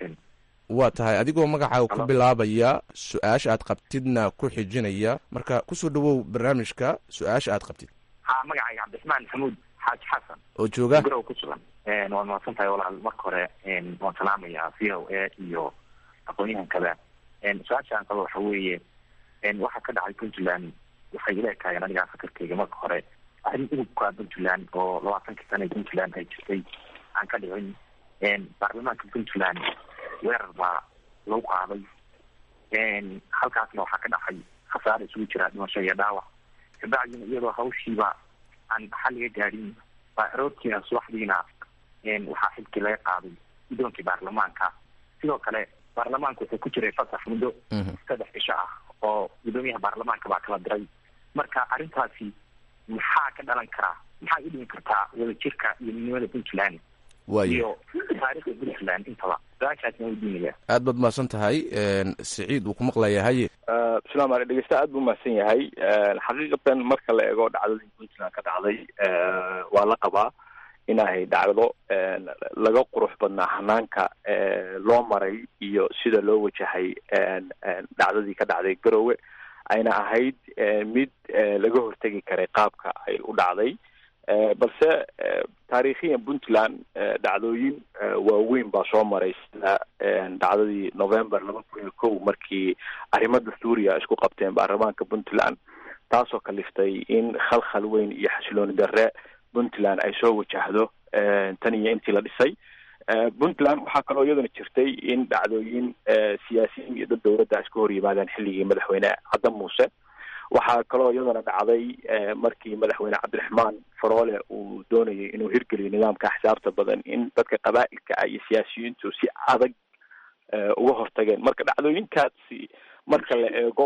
waa tahay adigoo magacaaga ku bilaabaya su-aasha aad qabtidna ku xijinaya marka kusoo dhawow barnaamijka su-aasha aad qabtid ha magacayga cabdiraxmaan maxamuud xaaji xasan oo jooga garow ku sugan waad mahadsan tahay walaal marka hore waan salaamayaa v o a iyo aqoon-yahankada su-aasha aan qabo waxa weeye waxaa ka dhacay puntland waxay ila ekaayeen anigaa fakarkeyga marka hore arrin udubka puntland oo labaatankii sana puntland ay jirtay aan ka dhicin baarlamaanka puntland weerar baa lagu qaaday halkaasna waxaa ka dhacay khasaare isugu jira dhimasho iyo dhaawac kabacdina iyadoo hawshiiba aan xal laga gaadhin baa aroortiina subaxdiina waxaa xilkii laga qaaday guddoonkii baarlamaanka sidoo kale baarlamaanka wuxuu ku jiray fasax muddo saddex cisho ah oo guddoomiyaha baarlamaanka baa kala diray marka arrintaasi maxaa ka dhalan karaa maxay u dhimi kartaa wadajirka iyo midnimada puntland iyo taariikhda puntland intaba su-aashaasna weydiinaya aad baad umahadsan tahay siciid wuu ku maqlayaa haye bismillahi ale dhegeysta aad buu umahadsan yahay xaqiiqatan marka la eego dhacdadii puntland ka dhacday waa la qabaa inahay dhacdo laga qurux badnaa hanaanka loo maray iyo sida loo wajahay dhacdadii ka dhacday garowe ayna ahayd mid laga hortegi karay qaabka ay u dhacday balse taariikhiyan puntland dhacdooyin waaweyn baa soo maray sida dhacdadii november laba kun iyo kow markii arrimo dastuuriya isku qabteen baarlamaanka puntland taasoo kaliftay in khalkhal weyn iyo xasilooni darre puntland ay soo wajahdo tan iyo intii la dhisay puntland waxaa kaloo iyaduna jirtay in dhacdooyin siyaasiyiin iyo dad dowladda iska hor yimaadeen xilligii madaxweyne cadda muuse waxaa kaloo iyaduna dhacday markii madaxweyne cabdiraxmaan faroole uu doonayay inuu hirgeliyo nidaamka axsaabta badan in dadka qabaa'ilka ah iyo siyaasiyiintu si adag uga hortageen marka dhacdooyinkaasi marka la eego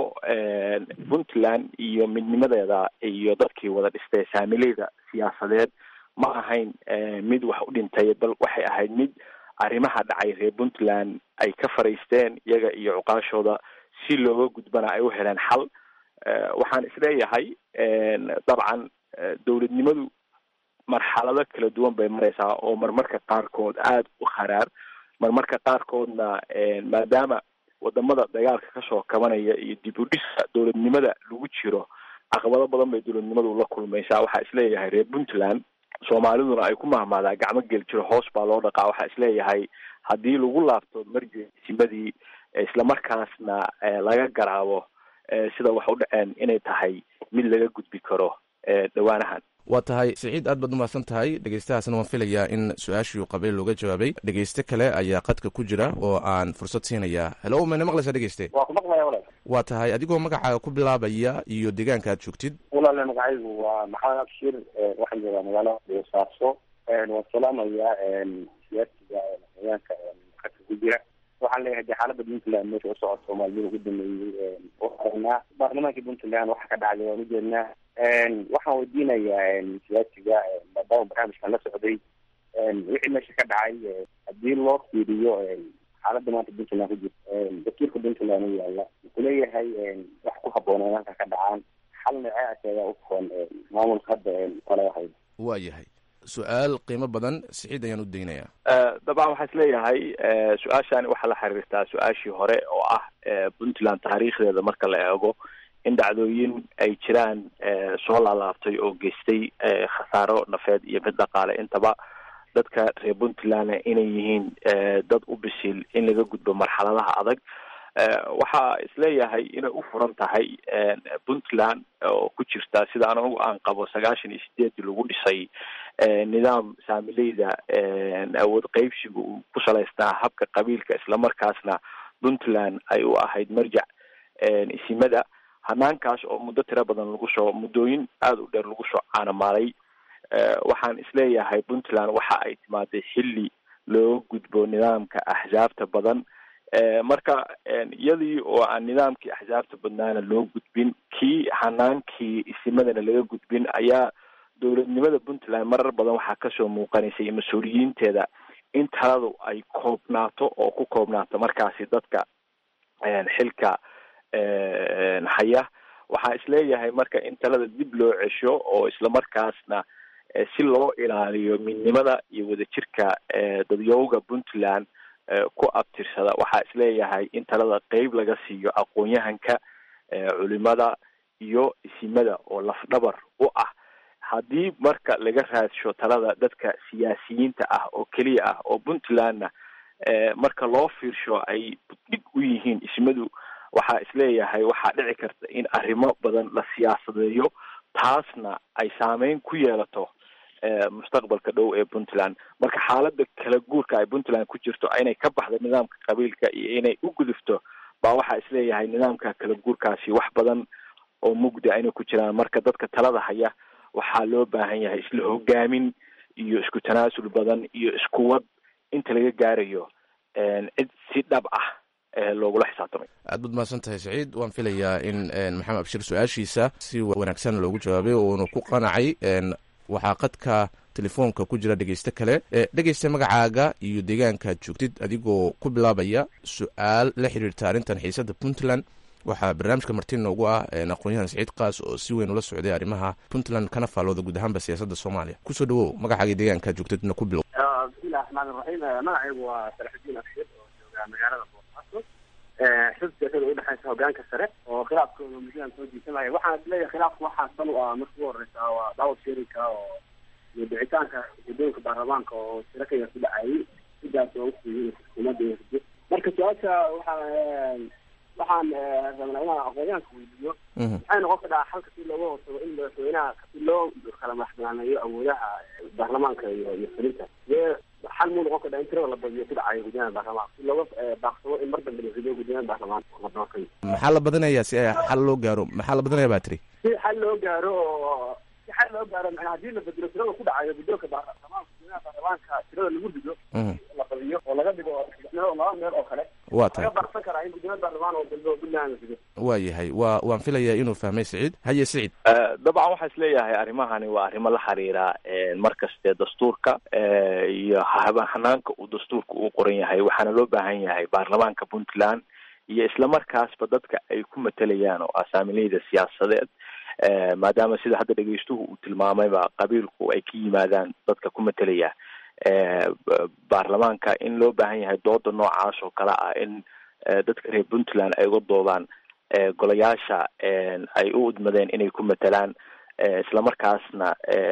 puntland iyo midnimadeeda iyo dadkii wada dhistay saamileyda siyaasadeed ma ahayn mid wax u dhintay bal waxay ahayd mid arrimaha dhacay reer puntland ay ka fariisteen iyaga iyo cuqaashooda si looga gudbana ay u heleen xal waxaan isleeyahay dabcan dowladnimadu marxalado kala duwan bay mareysaa oo marmarka qaarkood aada u kharaar marmarka qaarkoodna maadaama wadamada dagaalka kasoo kabanaya iyo dib u dhisa dowladnimada lagu jiro caqabado badan bay dowladnimadu la kulmaysaa waxaa isleeyahay reer puntland soomaaliduna ay ku mahmaadaa gacmo geli jiro hoos baa loo dhaqaa waxaa isleeyahay haddii lagu laabto marjesimadii islamarkaasna laga garaabo sida wax u dhaceen inay tahay mid laga gudbi karo dhawaanahan waa tahay siciid aad baad umahadsan tahay dhegeystahaasna waan filayaa in su-aashii qabay looga jawaabay dhegeyste kale ayaa qadka ku jira oo aan fursad siinayaa helo mayna maqlaysaa dhegeyste waa ku maqlaya walaal waa tahay adigoo magacaaga ku bilaabaya iyo deegaanka aad joogtid walaale magacaygu waa maxamed abshir waxaan joogaa magaalo boosaaso waan salaamayaa siyaasiga deegaanka qadka ku jira waxaan leeyahay dee xaalada puntland meesha usocod soomaaliyada ugu dameeyey aragnaa baarlamaankii puntland waxa ka dhacday waan ujeednaa waxaan weydiinayaa siyaasiga maadaama barnaamijkan la socday wixii meesha ka dhacay haddii loo fiiriyo xaalada maanta puntland ku jirta dastuurka puntland u yaala wuxuu leeyahay wax ku habbooneen halka ka dhacaan xal noocee ayaa u furan maamulka hadda kale ahayd waa yahay su-aal qiimo badan siciid ayaan u daynayaa dabcan waxaa isleeyahay su-aashani waxaa la xiriirtaa su-aashii hore oo ah puntland taariikhdeeda marka la eego in dhacdooyin ay jiraan soo laalaabtay oo geystay khasaaro nafeed iyo mid dhaqaale intaba dadka reer puntlandna inay yihiin dad u bisil in laga gudbo marxaladaha adag waxaa isleeyahay inay u furan tahay puntland oo ku jirta sida anagu aan qabo sagaashan iyo sideedii lagu dhisay nidaam saamileyda awood qeybsiga uu ku salaysnaa habka qabiilka islamarkaasna puntland ay u ahayd marjac isimada hanaankaas oo muddo tiro badan lagu soo muddooyin aada u dheer lagu soo caanamaalay waxaan isleeyahay puntland waxa ay timaaday xilli looga gudbo nidaamka axsaabta badan marka iyadii oo aan nidaamkii axsaabta badnaana loo gudbin kii hanaankii isimadana laga gudbin ayaa dowladnimada puntland marar badan waxaa kasoo muuqanaysay mas-uuliyiinteeda in taladu ay koobnaato oo ku koobnaato markaasi dadka xilka haya waxaa isleeyahay marka in talada dib loo cesho oo islamarkaasna si loo ilaaliyo midnimada iyo wadajirka dadyowga puntland ku abtirsada waxaa isleeyahay in talada qeyb laga siiyo aqoon-yahanka culimada iyo isimada oo lafdhabar u ah haddii marka laga raadsho talada dadka siyaasiyiinta ah oo keliya ah oo puntlandna marka loo fiirsho ay dhig u yihiin ismadu waxaa isleeyahay waxaa dhici karta in arrimo badan la siyaasadeeyo taasna ay saameyn ku yeelato mustaqbalka dhow ee puntland marka xaalada kala guurka ay puntland ku jirto inay ka baxdo nidaamka qabiilka iyo inay u gudufto baa waxaa isleeyahay nidaamka kala guurkaasi wax badan oo mugda inay ku jiraan marka dadka talada haya waxaa loo baahan yahay isla hogaamin iyo isku tanaasul badan iyo iskuwad inta laga gaarayo cid si dhab ah loogula xisaabtamay aad baad mahadsan tahay saciid waan filayaa in maxamed abshir su-aashiisa si wanaagsan loogu jawaabay uuna ku qanacay waxaa qadka telefoonka ku jira dhegeyste kale dhegeysta magacaaga iyo deegaankaad joogtid adigoo ku bilaabaya su-aal la xiriirta arrintan xiisada puntland waxaa barnaamijka marti noogu ah aqoon-yahan saciid kaas oo si weyn ula socday arrimaha puntland kana faallooda guud ahaanba siyaasadda soomaaliya kusoo dhawow magacaaga deegaankaad joogtidna ku bilow bismillahi raxmaan iraxiim magacaygu waa salaxudiin abshir oo jooga magaalada boosaaso xub siyasada udhexeysa hogaanka sare oo khilaafkooda muhiim soo jiisanaya waxaan isleeyahay khilaafka waxaa san u ah marka ugu horeysa waa daawad sheerinka oo iyo dhicitaanka guddoonka baarlamaanka oo shiro ka yar ku dhacayay sidaas oo ufuyiin xukuumadda marka su-aasha waxaa waxaan rabnaa inaan aqoonyahanka weydiiyo maxay noqon kadhaa xalka si looga hortago in madaxweynaha si loo kala madaxbanaaneeyo awoodaha baarlamaanka iyo iyo fulinta dee xal muu noqon kadhaa in tirada la badiyo ku dhacayo guddiyada baarlamaanka si looga baaqsado in mar dambe la rido guddiyada baarlamaanka la doortay maxaa la badinayaa si ay xal loo gaaro maxaa la badinaya baa tiri si xal loo gaaro oo si xal loo gaaro macnaa haddii la bedelo tirada ku dhacayo guddoonka baarlamaanka guddiyada baarlamaanka tirada lagu rido la badiyo oo laga dhigo saddex meel oo laba meel oo kale waa tahay laga baaqsan karaa in guddiyada baarlamaan oo dambe oo puntland la rido waa yahay waa waan filayaa inuu fahmay siciid haye siciid dabcan waxaa is leeyahay arrimahani waa arrimo la xiriira mar kaste dastuurka iyo hanaanka uu dastuurka uu qoran yahay waxaana loo baahan yahay baarlamaanka puntland iyo islamarkaasba dadka ay ku matelayaan oo asaamileyda siyaasadeed maadaama sida hadda dhegeystuhu uu tilmaamayba qabiilku ay ka yimaadaan dadka ku matelaya baarlamaanka in loo baahan yahay dooda noocaas oo kale ah in dadka reer puntland ay uga doodaan golayaasha ay u udmadeen inay ku matelaan islamarkaasna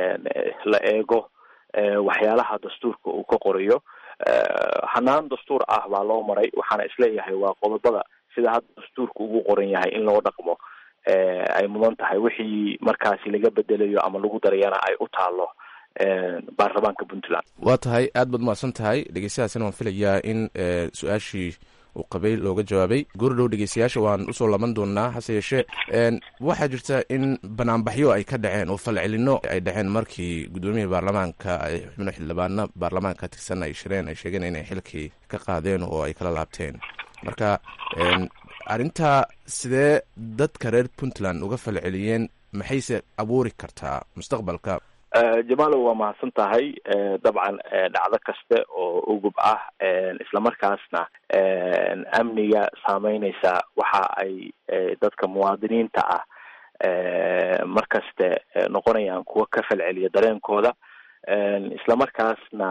la eego waxyaalaha dastuurka uu ka qorayo hanaan dastuur ah baa loo maray waxaana isleeyahay waa qodobada sida hadda dastuurka ugu qoran yahay in loo dhaqmo ay mudan tahay wixii markaasi laga bedelayo ama lagu darayana ay u taalo baarlamaanka puntland waa tahay aad baad mahadsan tahay dhegeystayaasina waan filayaa in su-aashii uu qabay looga jawaabay goordhow dhegeystayaasha waan usoo laban doonaa hase yeeshee waxaa jirta in banaanbaxyo ay ka dhaceen oo falcelino ay dhaceen markii guddoomiyihii baarlamaanka ay xubno xildhibaano baarlamaanka tirsan ay shireen ay sheegeen inay xilkii ka qaadeen oo ay kala laabteen marka arrintaa sidee dadka reer puntland uga falceliyeen maxayse abuuri kartaa mustaqbalka jamaalow waa mahadsan tahay dabcan dhacdo kaste oo ugub ah islamarkaasna amniga saameyneysa waxa ay dadka muwaadiniinta ah mar kaste noqonayaan kuwa ka falceliya dareenkooda islamarkaasna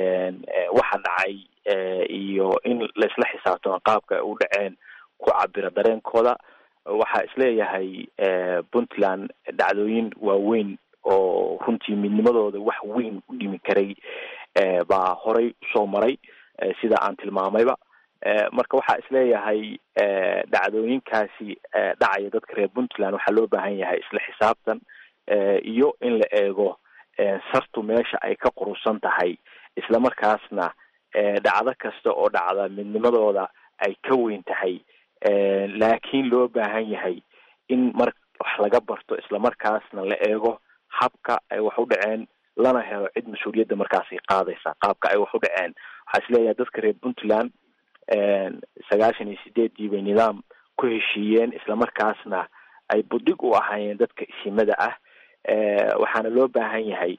waxa dhacay iyo in laisla xisaabtamo qaabka ay u dhaceen ku cabira dareenkooda waxaa isleeyahay puntland dhacdooyin waaweyn oo runtii midnimadooda wax weyn u dhimi karay baa horay usoo maray sida aan tilmaamayba marka waxaa isleeyahay dhacdooyinkaasi dhacaya dadka reer puntland waxaa loo baahan yahay isla xisaabtan iyo in la eego sartu meesha ay ka qurusan tahay islamarkaasna dhacdo kasta oo dhacda midnimadooda ay ka weyn tahay laakiin loo baahan yahay in mar wax laga barto islamarkaasna la eego habka ay wax u dhaceen lana helo cid mas-uuliyadda markaasi qaadaysa qaabka ay wax u dhaceen waxaa isleeyahay dadka reer puntland sagaashan iyo sideedii bay nidaam ku heshiiyeen islamarkaasna ay budhig u ahaayeen dadka isimada ah waxaana loo baahan yahay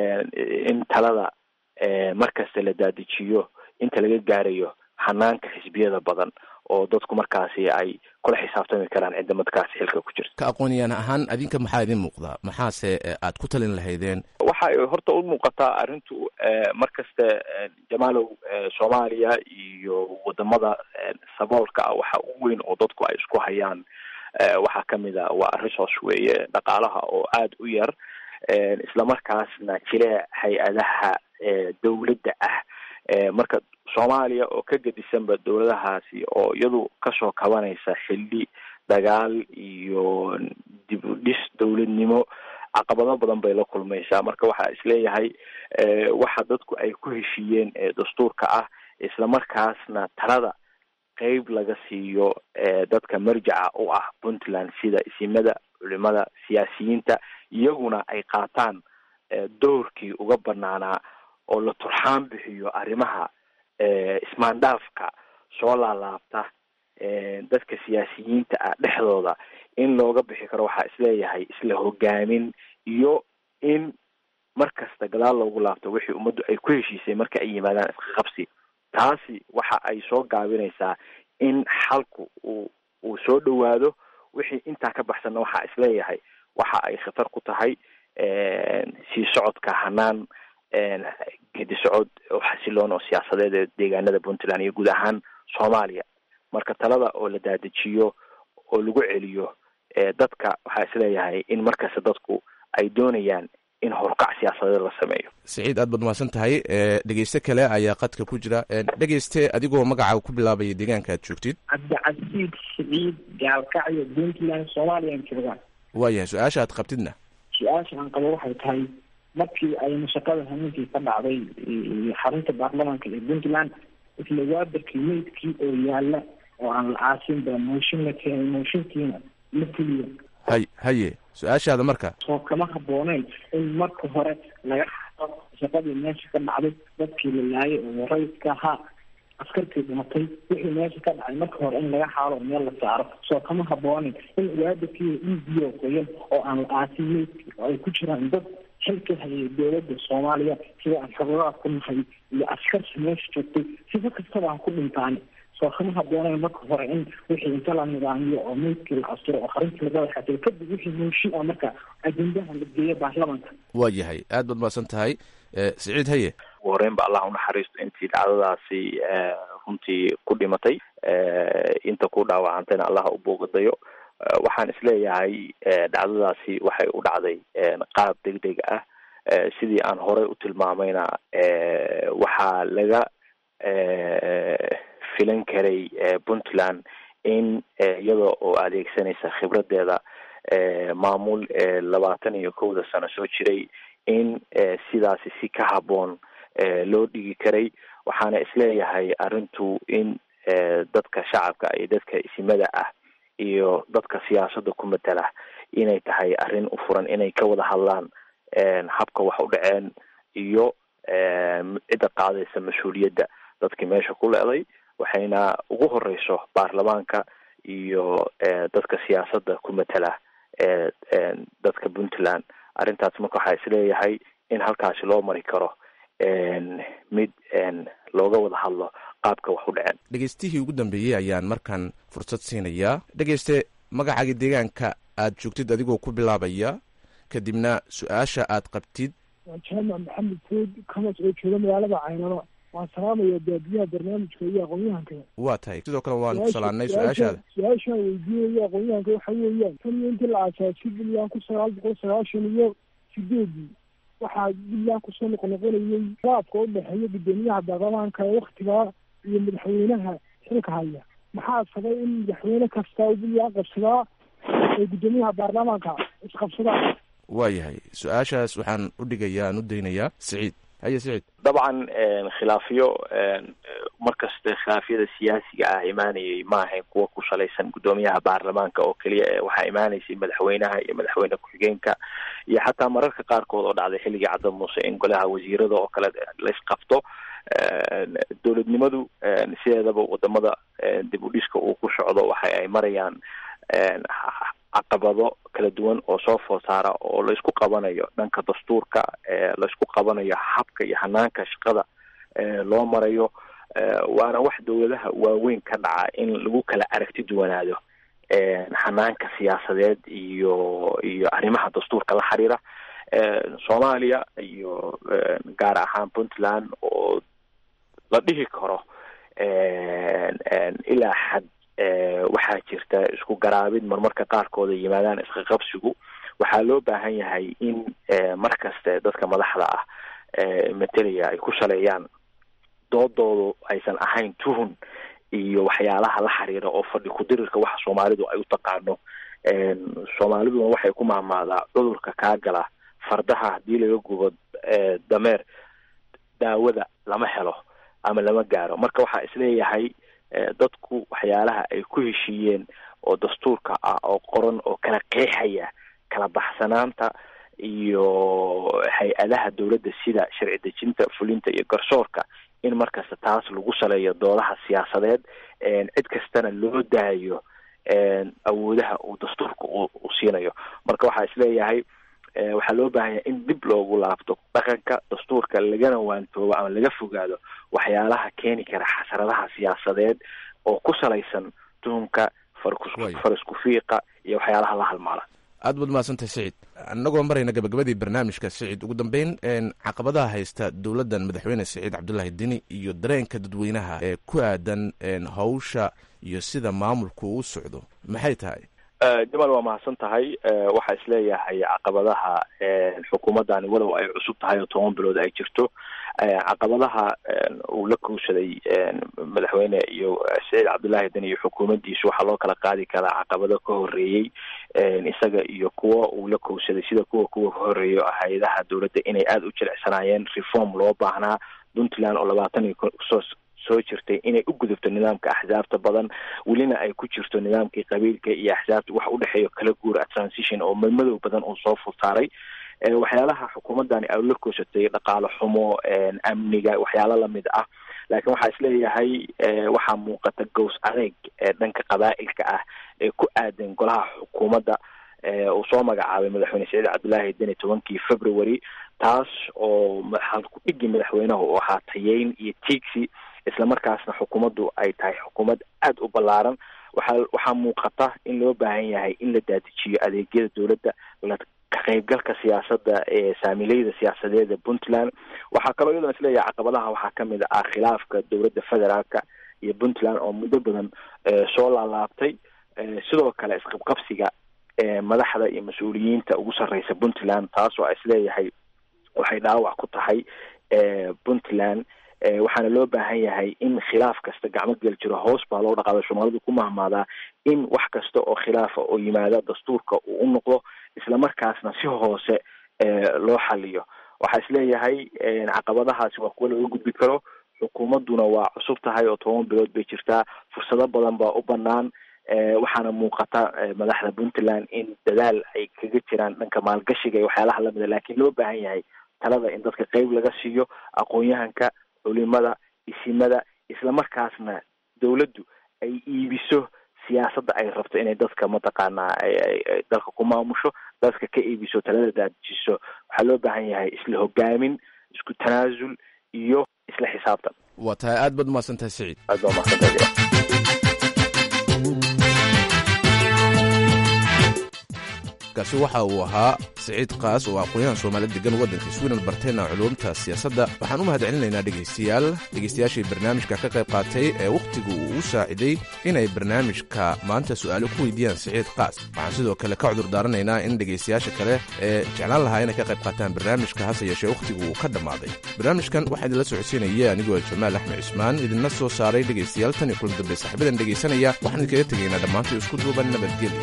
in talada markasta la daadijiyo inta laga gaarayo hanaanka xisbiyada badan oo dadku markaasi ay kula xisaabtami karaan cidda markaasi xilka ku jirta ka aqooniyaan ahaan adinka maxaa idin muuqdaa maxaase aad ku talin lahaydeen waxay horta u muuqataa arrintu mar kaste jamaalow soomaaliya iyo wadamada saboolka ah waxa ugu weyn oo dadku ay isku hayaan waxaa kamid a waa resource weeye dhaqaalaha oo aada u yar islamarkaasna jile hay-adaha dawladda ah marka soomaaliya oo ka gedisanba dowladahaasi oo iyadu kasoo kabanaysa xilli dagaal iyo dib u dhis dowladnimo caqabado badan bay la kulmaysaa marka waxaa isleeyahay waxa dadku ay ku heshiiyeen dastuurka ah islamarkaasna talada qeyb laga siiyo dadka marjaca u ah puntland sida isimada culimada siyaasiyiinta iyaguna ay qaataan doorkii uga banaanaa oo la turxaan bixiyo arrimaha ismaandhaafka soo laalaabta dadka siyaasiyiinta ah dhexdooda in looga bixi karo waxaa isleeyahay isla hogaamin iyo in mar kasta gadaal loogu laabto wixii ummaddu ay ku heshiisay marka ay yimaadaan iska qabsi taasi waxa ay soo gaabinaysaa in xalku uu uu soo dhowaado wixii intaa ka baxsanna waxaa isleeyahay waxa ay khatar ku tahay sii socodka hanaan gedi socod oo xasiloon oo siyaasadeed ee deegaanada puntland iyo guud ahaan soomaaliya marka talada oo la daadajiyo oo lagu celiyo dadka waxaa isleeyahay in markasta dadku ay doonayaan in horkac siyaasadeed la sameeyo siciid aad baad mahadsan tahay dhegeyste kale ayaa qadka ku jira dhegeyste adigoo magacaaga ku bilaabaya deegaanka aad joogtid cabdicasiid siciid gaalkacyo puntland soomaaliyaan joogaan waayahay su-aasha aad qabtidna su-aasha aan qabo waxay tahay markii ay mashaqada hameenkii ka dhacday xarunta baarlamaanka ee puntland isla waabarkii meydkii oo yaala oo aan la aasin ba mooshin la keenay mooshinkiina la fuliyo hay haye su-aashaada marka soo kama habooneen in marka hore laga xado shaqadii meesha ka dhacday dadkii la laayay oo rayidka ahaa askartii dhimatay wixii meesha ka dhacay marka hore in laga xaalo meel la saaro soo kama haboonin in waabarkii dhiigiyo qoyan oo aan la aasin meydkii oo ay ku jiraan dad xilka hayay dowladda soomaaliya sida aan xogadaha ku nahay iyo askarta meesha joogtay sifa kastaba aan ku dhintaani soo kama habooneen marka hore in wixii inta la nidaamiyo oo meydkii la asturo oo qarintii laga waxatay kadib wixii mooshin ah marka ajendaha la geeyo baarlamaanka waa yahay aad baad mahadsan tahay siciid haye ugu horeyn ba allah unaxariisto intii dhacdadaasi runtii ku dhimatay inta ku dhaawacantayna allah u boogadayo waxaan isleeyahay dhacdadaasi waxay u dhacday qaab deg deg ah sidii aan horey u tilmaamayna waxaa laga filan karay puntland in iyada oo adeegsanaysa khibradeeda maamul labaatan iyo kowda sano soo jiray in sidaasi si ka haboon loo dhigi karay waxaana isleeyahay arrintu in dadka shacabka iyo dadka isimada ah iyo dadka siyaasadda ku matala inay tahay arrin u furan inay ka wada hadlaan habka wax u dhaceen iyo cidda qaadaysa mas-uuliyadda dadkii meesha ku leeday waxayna ugu horeyso baarlamaanka iyo dadka siyaasadda ku matala dadka puntland arrintaas marka waxaa isleeyahay in halkaasi loo mari karo mid looga wada hadlo qaabka wax u dhaceen dhegeystihii ugu dambeeyey ayaan markaan fursad siinayaa dhegeyste magacaaga deegaanka aad joogtid adigoo ku bilaabaya kadibna su-aasha aad qabtid waa jaamac maxamed food kamas oo jooga magaalada caynano waan salaamaya baabiyaha barnaamijka iyo aqoon-yahanka waa tahay sidoo kale waan ku salaanay su-aashaada su-aashaan weydiinaya aqoon-yahanka waxa weeyaan tan iyo intii la aasaasay puntland kun sagaal boqol sagaashan iyo sideedii waxaa puntland kusoo noqonoqonayay raabka u dhexeeya guddoomiyaha baarlamaanka ee waktigaa iyo madaxweynaha xilka haya maxaa sabay in madaxweyne kasta oo puntland qabsadaa ay guddoomiyaha baarlamaanka isqabsadaan waa yahay su-aashaas waxaan u dhigayaa aan u daynayaa siciid haye siciid dabcan khilaafiyo markasta khilaafyada siyaasiga ah imaanayay ma ahayn kuwa ku salaysan guddoomiyaha baarlamaanka oo keliya ee waxaa imaanaysay madaxweynaha iyo madaxweyne ku-xigeenka iyo xataa mararka qaarkood oo dhacday xilligii cadda muuse in golaha wasiirada oo kale laysqabto dowladnimadu sideedaba wadamada dib u dhiska uu ku socdo waxa ay marayaan caqabado kala duwan oo soo food saara oo laysku qabanayo dhanka dastuurka laysku qabanayo habka iyo hanaanka shaqada loo marayo waana wax dowladaha waaweyn ka dhaca in lagu kala aragti duwanaado hanaanka siyaasadeed iyo iyo arrimaha dastuurka la xiriira soomaaliya iyo gaar ahaan puntland oo la dhihi karo ilaa xad waxaa jirta isku garaabid marmarka qaarkood ay yimaadaan isqaqabsigu waxaa loo baahan yahay in mar kaste dadka madaxda ah matelaya ay ku saleeyaan doodoodu aysan ahayn tuhun iyo waxyaalaha la xiriira oo fadhi ku-dirirka waxa soomaalidu ay u taqaano soomaaliduna waxay ku mahmaadaa cudurka kaa gala fardaha haddii laga gubo dameer daawada lama helo ama lama gaaro marka waxaa isleeyahay dadku waxyaalaha ay ku heshiiyeen oo dastuurka ah oo qoran oo kala qeexaya kala baxsanaanta iyo hay-adaha dowladda sida sharci dejinta fulinta iyo garsoorka in markasta taas lagu saleeyo doodaha siyaasadeed cid kastana loo daayo awoodaha uu dastuurka u siinayo marka waxaa isleeyahay waxaa loo baahan yahay in dib loogu laabto dhaqanka dastuurka lagana waantoobo ama laga fogaado waxyaalaha keeni kara xasradaha siyaasadeed oo ku salaysan tuhumka farisku fiiqa iyo waxyaalaha la halmaala aad baad mahadsantahay siciid annagoo marayna gabagabadii barnaamijka siciid ugu dambeyn caqabadaha haysta dowladdan madaxweyne siciid cabdullaahi dini iyo dareenka dadweynaha ee ku aadan hawsha iyo sida maamulku uu socdo maxay tahay jamal waa mahadsan tahay waxaa isleeyahay caqabadaha xukuumaddani walow ay cusub tahay oo toban bilood ay jirto caqabadaha uu la kowsaday madaxweyne iyo saciid cabdullaahi den iyo xukuumaddiisu waxaa loo kala qaadi karaa caqabado ka horeeyey isaga iyo kuwa uu la kowsaday sida kuwa kuwa ka horeeyo hay-adaha dowladda inay aada u jilicsanaayeen reform loo baahnaa puntland oo labaatan iyo soo soo jirtay inay u gudubto nidaamka axsaabta badan welina ay ku jirto nidaamkii qabiilka iyo axsaabta wax udhexeeyo kala guura transition oo madmadow badan uu soo fulsaaray waxyaalaha xukuumaddani ay la koosatay dhaqaale xumo amniga waxyaalo lamid ah laakiin waxaa isleeyahay waxaa muuqata gows adeeg dhanka qabaa'ilka ah ee ku aadan golaha xukuumadda uu soo magacaabay madaxweyne saciid cabdullaahi deni tobankii february taas oo halku dhigi madaxweynaha u ahaa tayeyn iyo tiigsi islamarkaasna xukuumaddu ay tahay xukuumad aada u ballaaran waxaa waxaa muuqata in loo baahan yahay in la daadijiyo adeegyada dowladda la ka qaybgalka siyaasadda ee saamileyda siyaasadeed ee puntland waxaa kaloo iyadoona isleeyahay caqabadaha waxaa kamid ah khilaafka dowladda federaalka iyo puntland oo muddo badan soo laalaabtay sidoo kale isqabqabsiga madaxda iyo mas-uuliyiinta ugu sarreysa puntland taas oo isleeyahay waxay dhaawac ku tahay puntland waxaana loo baahan yahay in khilaaf kasta gacmo gel jiro hoos baa loo dhaqaada soomaalida ku mahmaadaa in wax kasta oo khilaafa oo yimaada dastuurka uu u noqdo islamarkaasna si hoose loo xaliyo waxaa isleeyahay caqabadahaasi waa kuwa laga gudbi karo xukuumadduna waa cusub tahay oo toban bilood bay jirtaa fursado badan baa u banaan waxaana muuqata madaxda puntland in dadaal ay kaga jiraan dhanka maalgashiga iyo waxyaalaha lamida laakiin loo baahan yahay talada in dadka qeyb laga siiyo aqoon-yahanka culimada isimada islamarkaasna dowladdu ay iibiso siyaasadda ay rabto inay dadka mataqaanaa dalka ku maamusho dadka ka iibiso talada daadijiso waxaa loo baahan yahay isla hogaamin isku tanaasul iyo isla xisaabtan waa tahay aad baad umahadsan tahay saciid aad baa umahadsantahay kaasi waxa uu ahaa siciid kaas oo aqoon-yahan soomaaliyed degan waddanka sweden bartayna culuumta siyaasadda waxaan u mahadcelinaynaa dhegaystayaal dhegaystayaashii barnaamijka ka qayb qaatay ee wakhtigu uu u saaciday inay barnaamijka maanta su'aalo ku weydiiyaan siciid kaas waxaan sidoo kale ka cudur daaranaynaa in dhegaystayaasha kale ee jeclaan lahaa inay ka qayb qaataan barnaamijka hase yeeshee wakhtigu uu ka dhammaaday barnaamijkan waxaa idinla socodsiinaya anigoo jamaal axmed cismaan idinla soo saaray dhegaystayaal tan iyo kulan dambe saaxiibadan dhegaysanaya waxaan idinkaga tegaynaa dhammaantii isku duuban nabadgelyo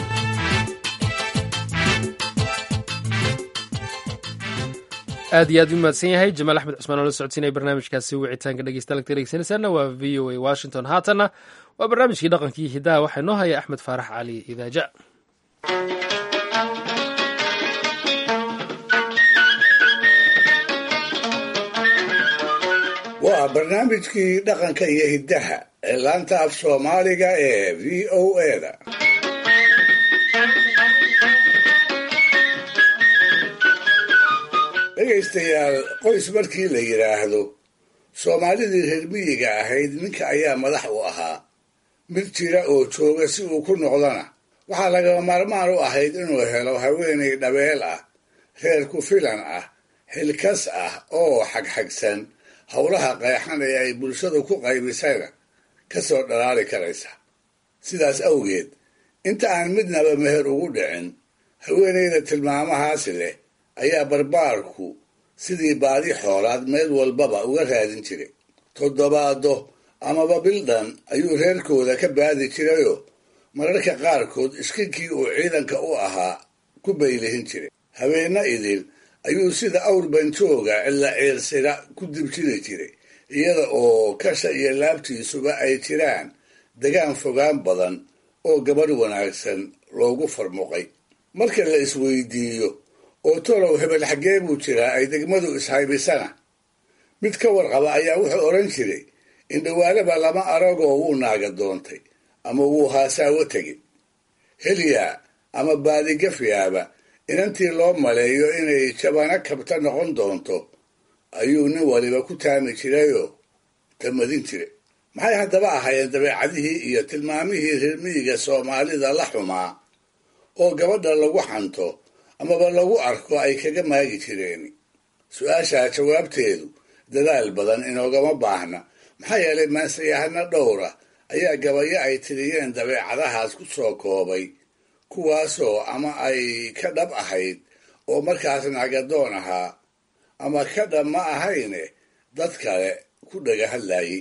aad iyo aad u mahadsan yahay jamaal axmed cusmaan oo la socodsiinaya barnaamijkaasi wicitaanka dhegeystayaal dhegeysanaysaana waa v o a washington haatanna waa barnaamijkii dhaqankii hidaha waxaa inoo haya axmed faarax cali idaaja waa barnaamijkii dhaqanka iyo hiddaha ee laanta af soomaaliga ee v o eda dhegaystayaal qoys markii la yidhaahdo soomaalidii reer miyiga ahayd ninka ayaa madax u ahaa mid jira oo jooga si uu ku noqdana waxaa lagama maarmaan u ahayd inuu helo haweenay dhabeel ah reer ku filan ah xilkas ah oo xagxagsan howlaha qeexan ee ay bulshadu ku qaybisayna ka soo dhalaali karaysa sidaas awgeed inta aan midnaba meher ugu dhicin haweenayda tilmaamahaasi leh ayaa barbaarku sidii baadi xoolaad meel walbaba uga raadin jiray toddobaado amaba bildhan ayuu reerkooda ka baadi jirayoo mararka qaarkood iskinkii uu ciidanka u ahaa ku baylihin jiray habeenna idil ayuu sida awr banjooga cilla ciirsira ku dibjiri jiray iyada oo kasha iyo laabtiisuba ay jiraan degaan fogaan badan oo gabadh wanaagsan loogu farmuqay marka la isweydiiyo oo tolow hebel xaggee buu jiraa ay degmadu ishaybisana mid ka warqaba ayaa wuxuu odhan jiray indhawaalaba lama aragoo wuu naaga doontay ama wuu haasaawo tegin helyaa ama baadigafyaaba inantii loo maleeyo inay jabana kabta noqon doonto ayuu nin waliba ku taami jirayoo tamadin jiray maxay haddaba ahaayeen dabeecadihii iyo tilmaamihii reermiyiga soomaalida la xumaa oo gabadha lagu xanto amaba lagu arko ay kaga maagi jireen su-aashaa jawaabteedu dadaal badan inoogama baahna maxaa yeelay maansayahano dhowra ayaa gabayo ay tiriyeen dabeecadahaas ku soo koobay kuwaasoo ama ay ka dhab ahayd oo markaas nagadoon ahaa ama ka dhab ma ahayne dad kale ku dhaga hadlayay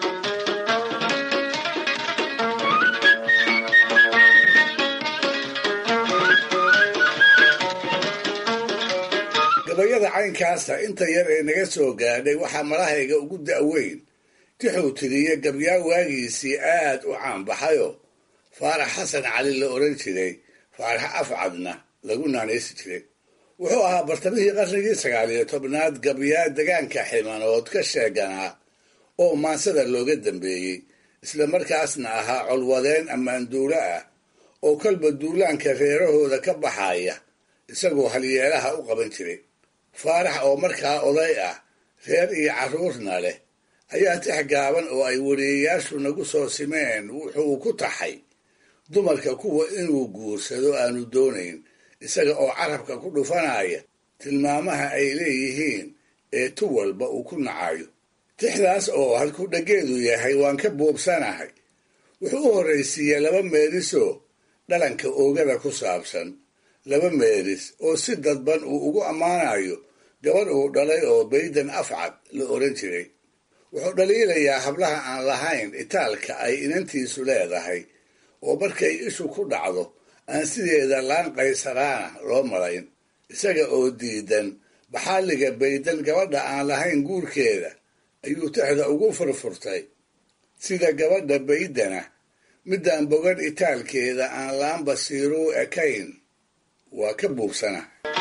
gabayada caynkaasa inta yar ee naga soo gaadhay waxaa malahayga ugu da'weyn tixuu tiriye gabyaa waagiisii aad u caanbaxayo faarax xasan cali la odhan jiray faarax afcadna lagu naanaysi jiray wuxuu ahaa bartamihii qarnigii sagaal iyo tobnaad gabyaa degaanka ximanood ka sheeganaa oo maansada looga dambeeyey isla markaasna ahaa colwadeen ammaanduulo ah oo kolba duulaanka reerahooda ka baxaya isagoo halyeelaha u qaban jiray faarax oo markaa oday ah reer iyo carruurna leh ayaa tix gaaban oo ay wariyeyaashu nagu soo simeen wuxuu ku taxay dumarka kuwa inuu guursado aanu doonayn isaga oo carabka ku dhufanaya tilmaamaha ay leeyihiin ee tu walba uu ku nacayo tixdaas oo halku dhageedu yahay waan ka buubsanahay wuxuu u horraysiiyey laba meelisoo dhalanka oogada ku saabsan laba meelis oo si dadban uu ugu ammaanayo gabadh uu dhalay oo baydan afcad la odhan jiray wuxuu dhaliilayaa hablaha aan lahayn itaalka ay inantiisu leedahay oo markay ishu ku dhacdo aan sideeda laan qaysaraana loo malayn isaga oo diidan baxaaliga baydan gabadha aan lahayn guurkeeda ayuu tixda ugu furfurtay sida gabadha baydana midaan bogan itaalkeeda aan laan basiiruu ekayn waa ka buubsana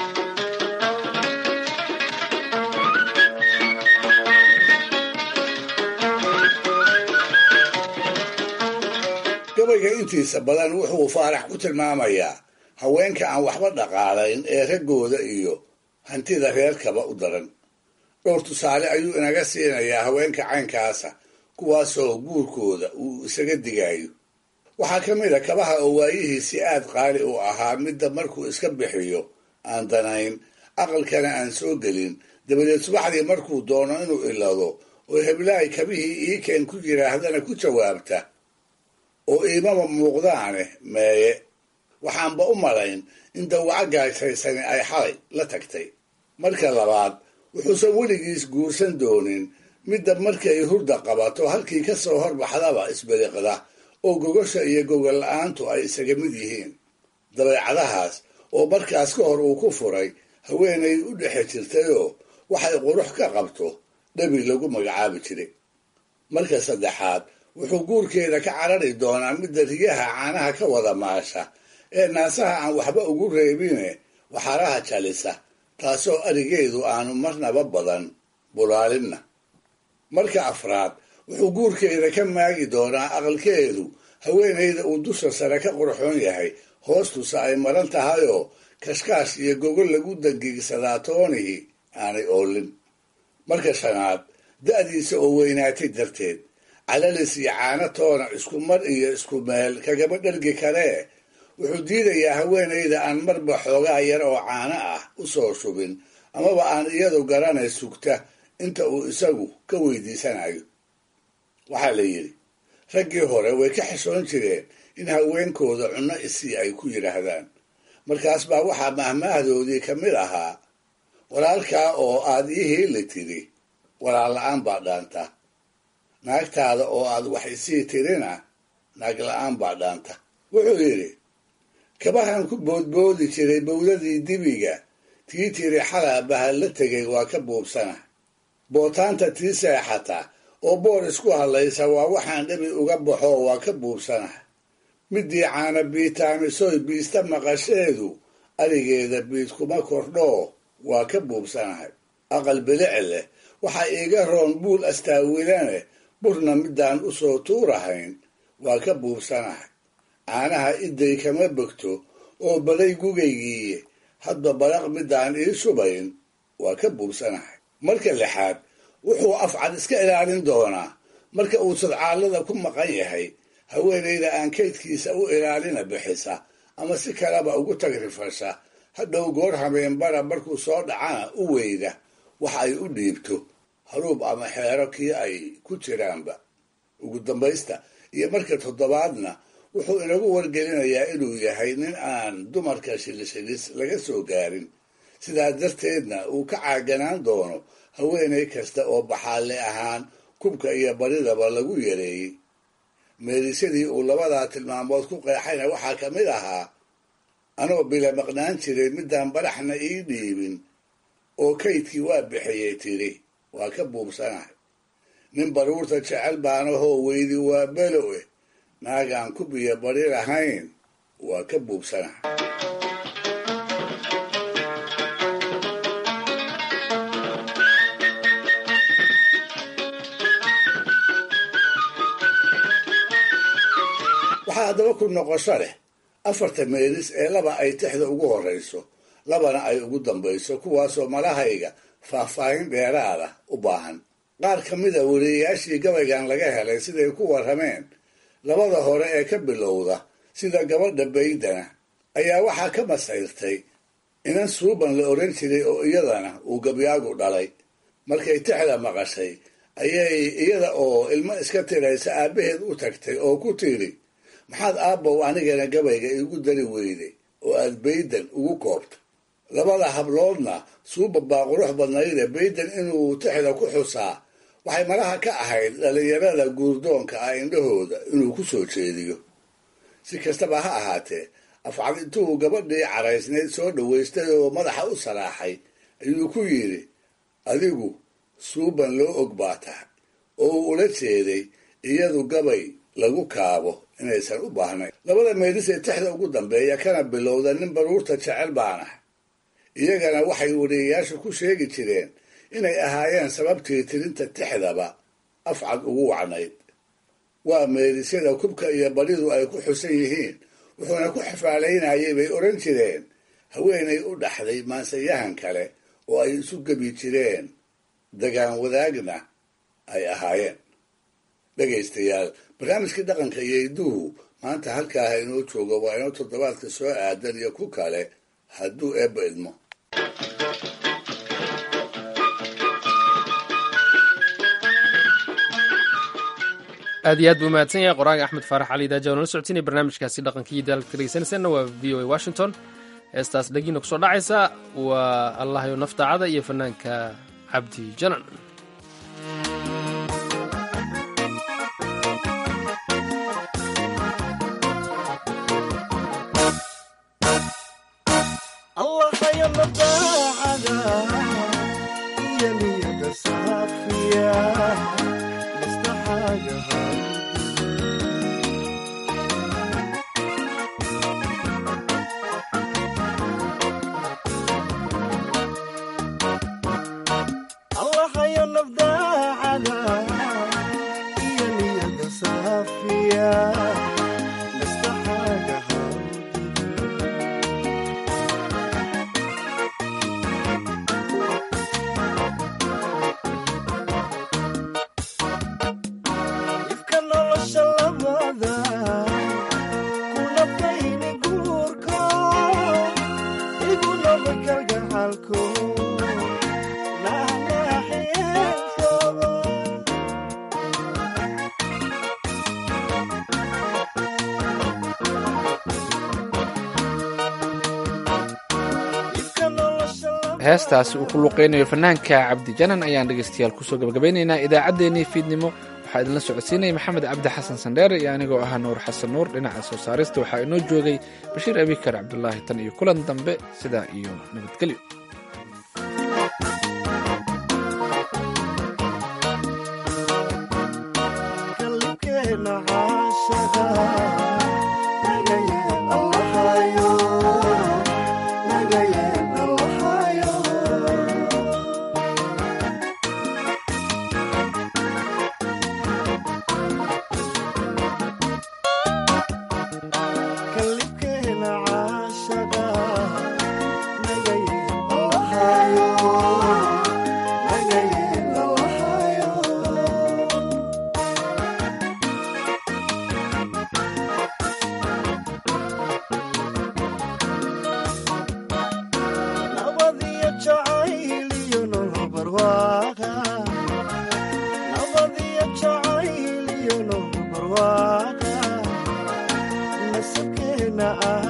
gabayga intiisa badan wuxuu faarax ku tilmaamayaa haweenka aan waxba dhaqaalayn ee raggooda iyo hantida reerkaba u daran dhowr tusaale ayuu inaga siinayaa haweenka caynkaasa kuwaasoo guurkooda uu isaga digayo waxaa ka mid a kabaha oo waayihiisi aad qaali u ahaa midda markuu iska bixiyo aan danayn aqalkana aan soo gelin dabadeed subaxdii markuu doono inuu ilado oo heblaay kabihii iikeen ku yidhaahdana ku jawaabta oo iimaba muuqdaane meeye waxaanba u malayn in dawaco gaashaysani ay xalay la tagtay marka labaad wuxuusan weligiis guursan doonin midda markay hurda qabato halkii ka soo horbaxdaba isberiqda oo gogosha iyo gogol la-aantu ay isaga mid yihiin dabeecadahaas oo markaas ka hor uu ku furay haweenay u dhexe jirtayoo waxay qurux ka qabto dhabi lagu magacaabi jiray marka saddexaad wuxuu guurkeeda ka carari doonaa midda riyaha caanaha ka wada maasha ee naasaha aan waxba ugu reebine waxaraha jalisa taasoo arigeedu aanu marnaba badan bulaalinna marka afraad wuxuu guurkeeda ka maagi doonaa aqalkeedu haweenayda uu dusha sare ka qurxoon yahay hoostusa ay maran tahayoo kashkaash iyo gogol lagu dangiigsadaa toonihii aanay oolin marka shanaad da'diisa oo weynaatay darteed calalis iyo caano toona isku mar iyo isku meel kagaba dhargi karee wuxuu diidayaa haweenayda aan marba xoogaa yar oo caano ah u soo shubin amaba aan iyadu garanay sugta inta uu isagu ka weydiisanayo waxaa la yidhi raggii hore way ka xishoon jireen in haweenkooda cunno isii ay ku yidhaahdaan markaas baa waxaa mahmaahdoodii ka mid ahaa walaalkaa oo aad ii heeli tidhi walaal la-aan baa dhaanta naagtaada oo aad wax isii tirina naag la-aan baa dhaanta wuxuu yidhi kabahan ku boodboodi jiray bowdadii dibiga tii tiri xalaa bahal la tegay waa ka buubsana bootaanta tii seexata oo boor isku hadlaysa waa waxaan dhabi uga baxo waa ka buubsana midii caana biitaamisoy biista maqasheedu arigeeda biid kuma kordhoo waa ka buubsanahay aqal bilic leh waxaa iiga roon buul astaawilane burna midaan u soo tuurahayn waa ka buubsanahay caanaha iday kama bogto oo baday gugaygiiye hadba balaq midaan ii shubayn waa ka buubsanahay marka lixaad wuxuu afcad iska ilaalin doonaa marka uu sadcaallada ku maqan yahay haweenayda aan kaydkiisa u ilaalina bixisa ama si kaleba ugu tagrifasha hadhow goor habeenbara markuu soo dhacana u weyda wax ay u dhiibto haruub ama xeero kii ay ku jiraanba ugu dambaysta iyo marka toddobaadna wuxuu inagu wargelinayaa inuu yahay nin aan dumarka shilishilis laga soo gaarin sidaa darteedna uu ka caaganaan doono haweenay kasta oo baxaalle ahaan kubka iyo baridaba lagu yareeyey meelisadii uu labadaa tilmaamood ku qeexayna waxaa ka mid ahaa anoo bila maqnaan jiray midaan baraxna ii dhiibin oo kaydkii waa bixiyey tidhi waa ka buubsanahay nin baruurta jecel baanahoo weydi waa belowe naagaan kub iyo bari lahayn waa ka buubsanahay waxaa haddaba ku noqosho leh afarta meelis ee laba ay tixda ugu horrayso labana ay ugu dambayso kuwaasoo malahayga faahfaahin dheeraada u baahan qaar ka mida wariyayaashii gabaygan laga helay siday ku warrameen labada hore ee ka bilowda sida gabadha baydana ayaa waxaa ka masayrtay inan suuban la odhan jiray oo iyadana uu gabyaagu dhalay markay tixda maqashay ayay iyada oo ilmo iska tiraysa aabbaheed u tagtay oo ku tidhi maxaad aabbow anigana gabayga iigu dari weyday oo aad baydan ugu koobta labada habloodna suuba baa qurux badnayde baydan inuu tixda ku xusaa waxay malaha ka ahayd dhallinyarada guurdoonka ah indhahooda inuu ku soo jeediyo si kastaba ha ahaatee afcad intuu gabadhii caraysnayd soo dhowaystay oo madaxa u saraaxay ayuu ku yidhi adigu suuban loo og baa tahay oo uu ula jeeday iyadu gabay lagu kaabo inaysan u baahnayn labada meelis ee tixda ugu dambeeya kana bilowda nin baruurta jecel baanah iyagana waxay wariyayaashu ku sheegi jireen inay ahaayeen sababtii tirinta tixdaba afcad ugu wacnayd waa meelisyada kubka iyo badidu ay ku xusan yihiin wuxuuna ku xafaalaynayay bay odhan jireen haweenay u dhaxday maansayahan kale oo ay isu gebi jireen dagaan wadaagna ay ahaayeen dhegaystayaal barnaamijkii dhaqanka iyo iduhu maanta halkaaha inoo joogo waa inoo toddobaadka soo aadan iyo ku kale hadduu eebba idmo aad iyo aad buu mahadsan yahay qoraaga axmed faarax cali daaja oo nala socotinaya barnaamijkaasi dhaqankii daalka dhegeysanaysanna waa v o a washington heestaas dhagiina kusoo dhacaysa waa allahayo naftaacada iyo fanaanka cabdi janan heestaasi uu ku luqeynayo fanaanka cabdijanan ayaan dhegeystayaal kusoo gabagabaynaynaa idaacaddeenii fiidnimo waxaa idinla socodsiinaya maxamed cabdi xasan sandheere iyo anigoo ahaa nuur xasan nuur dhinaca soo saarista waxaa inoo joogay bashiir abikar cabdulaahi tan iyo kulan dambe sidaa iyo nabadgelyo kalibkeena caashaqa nagay dhexdeenna ah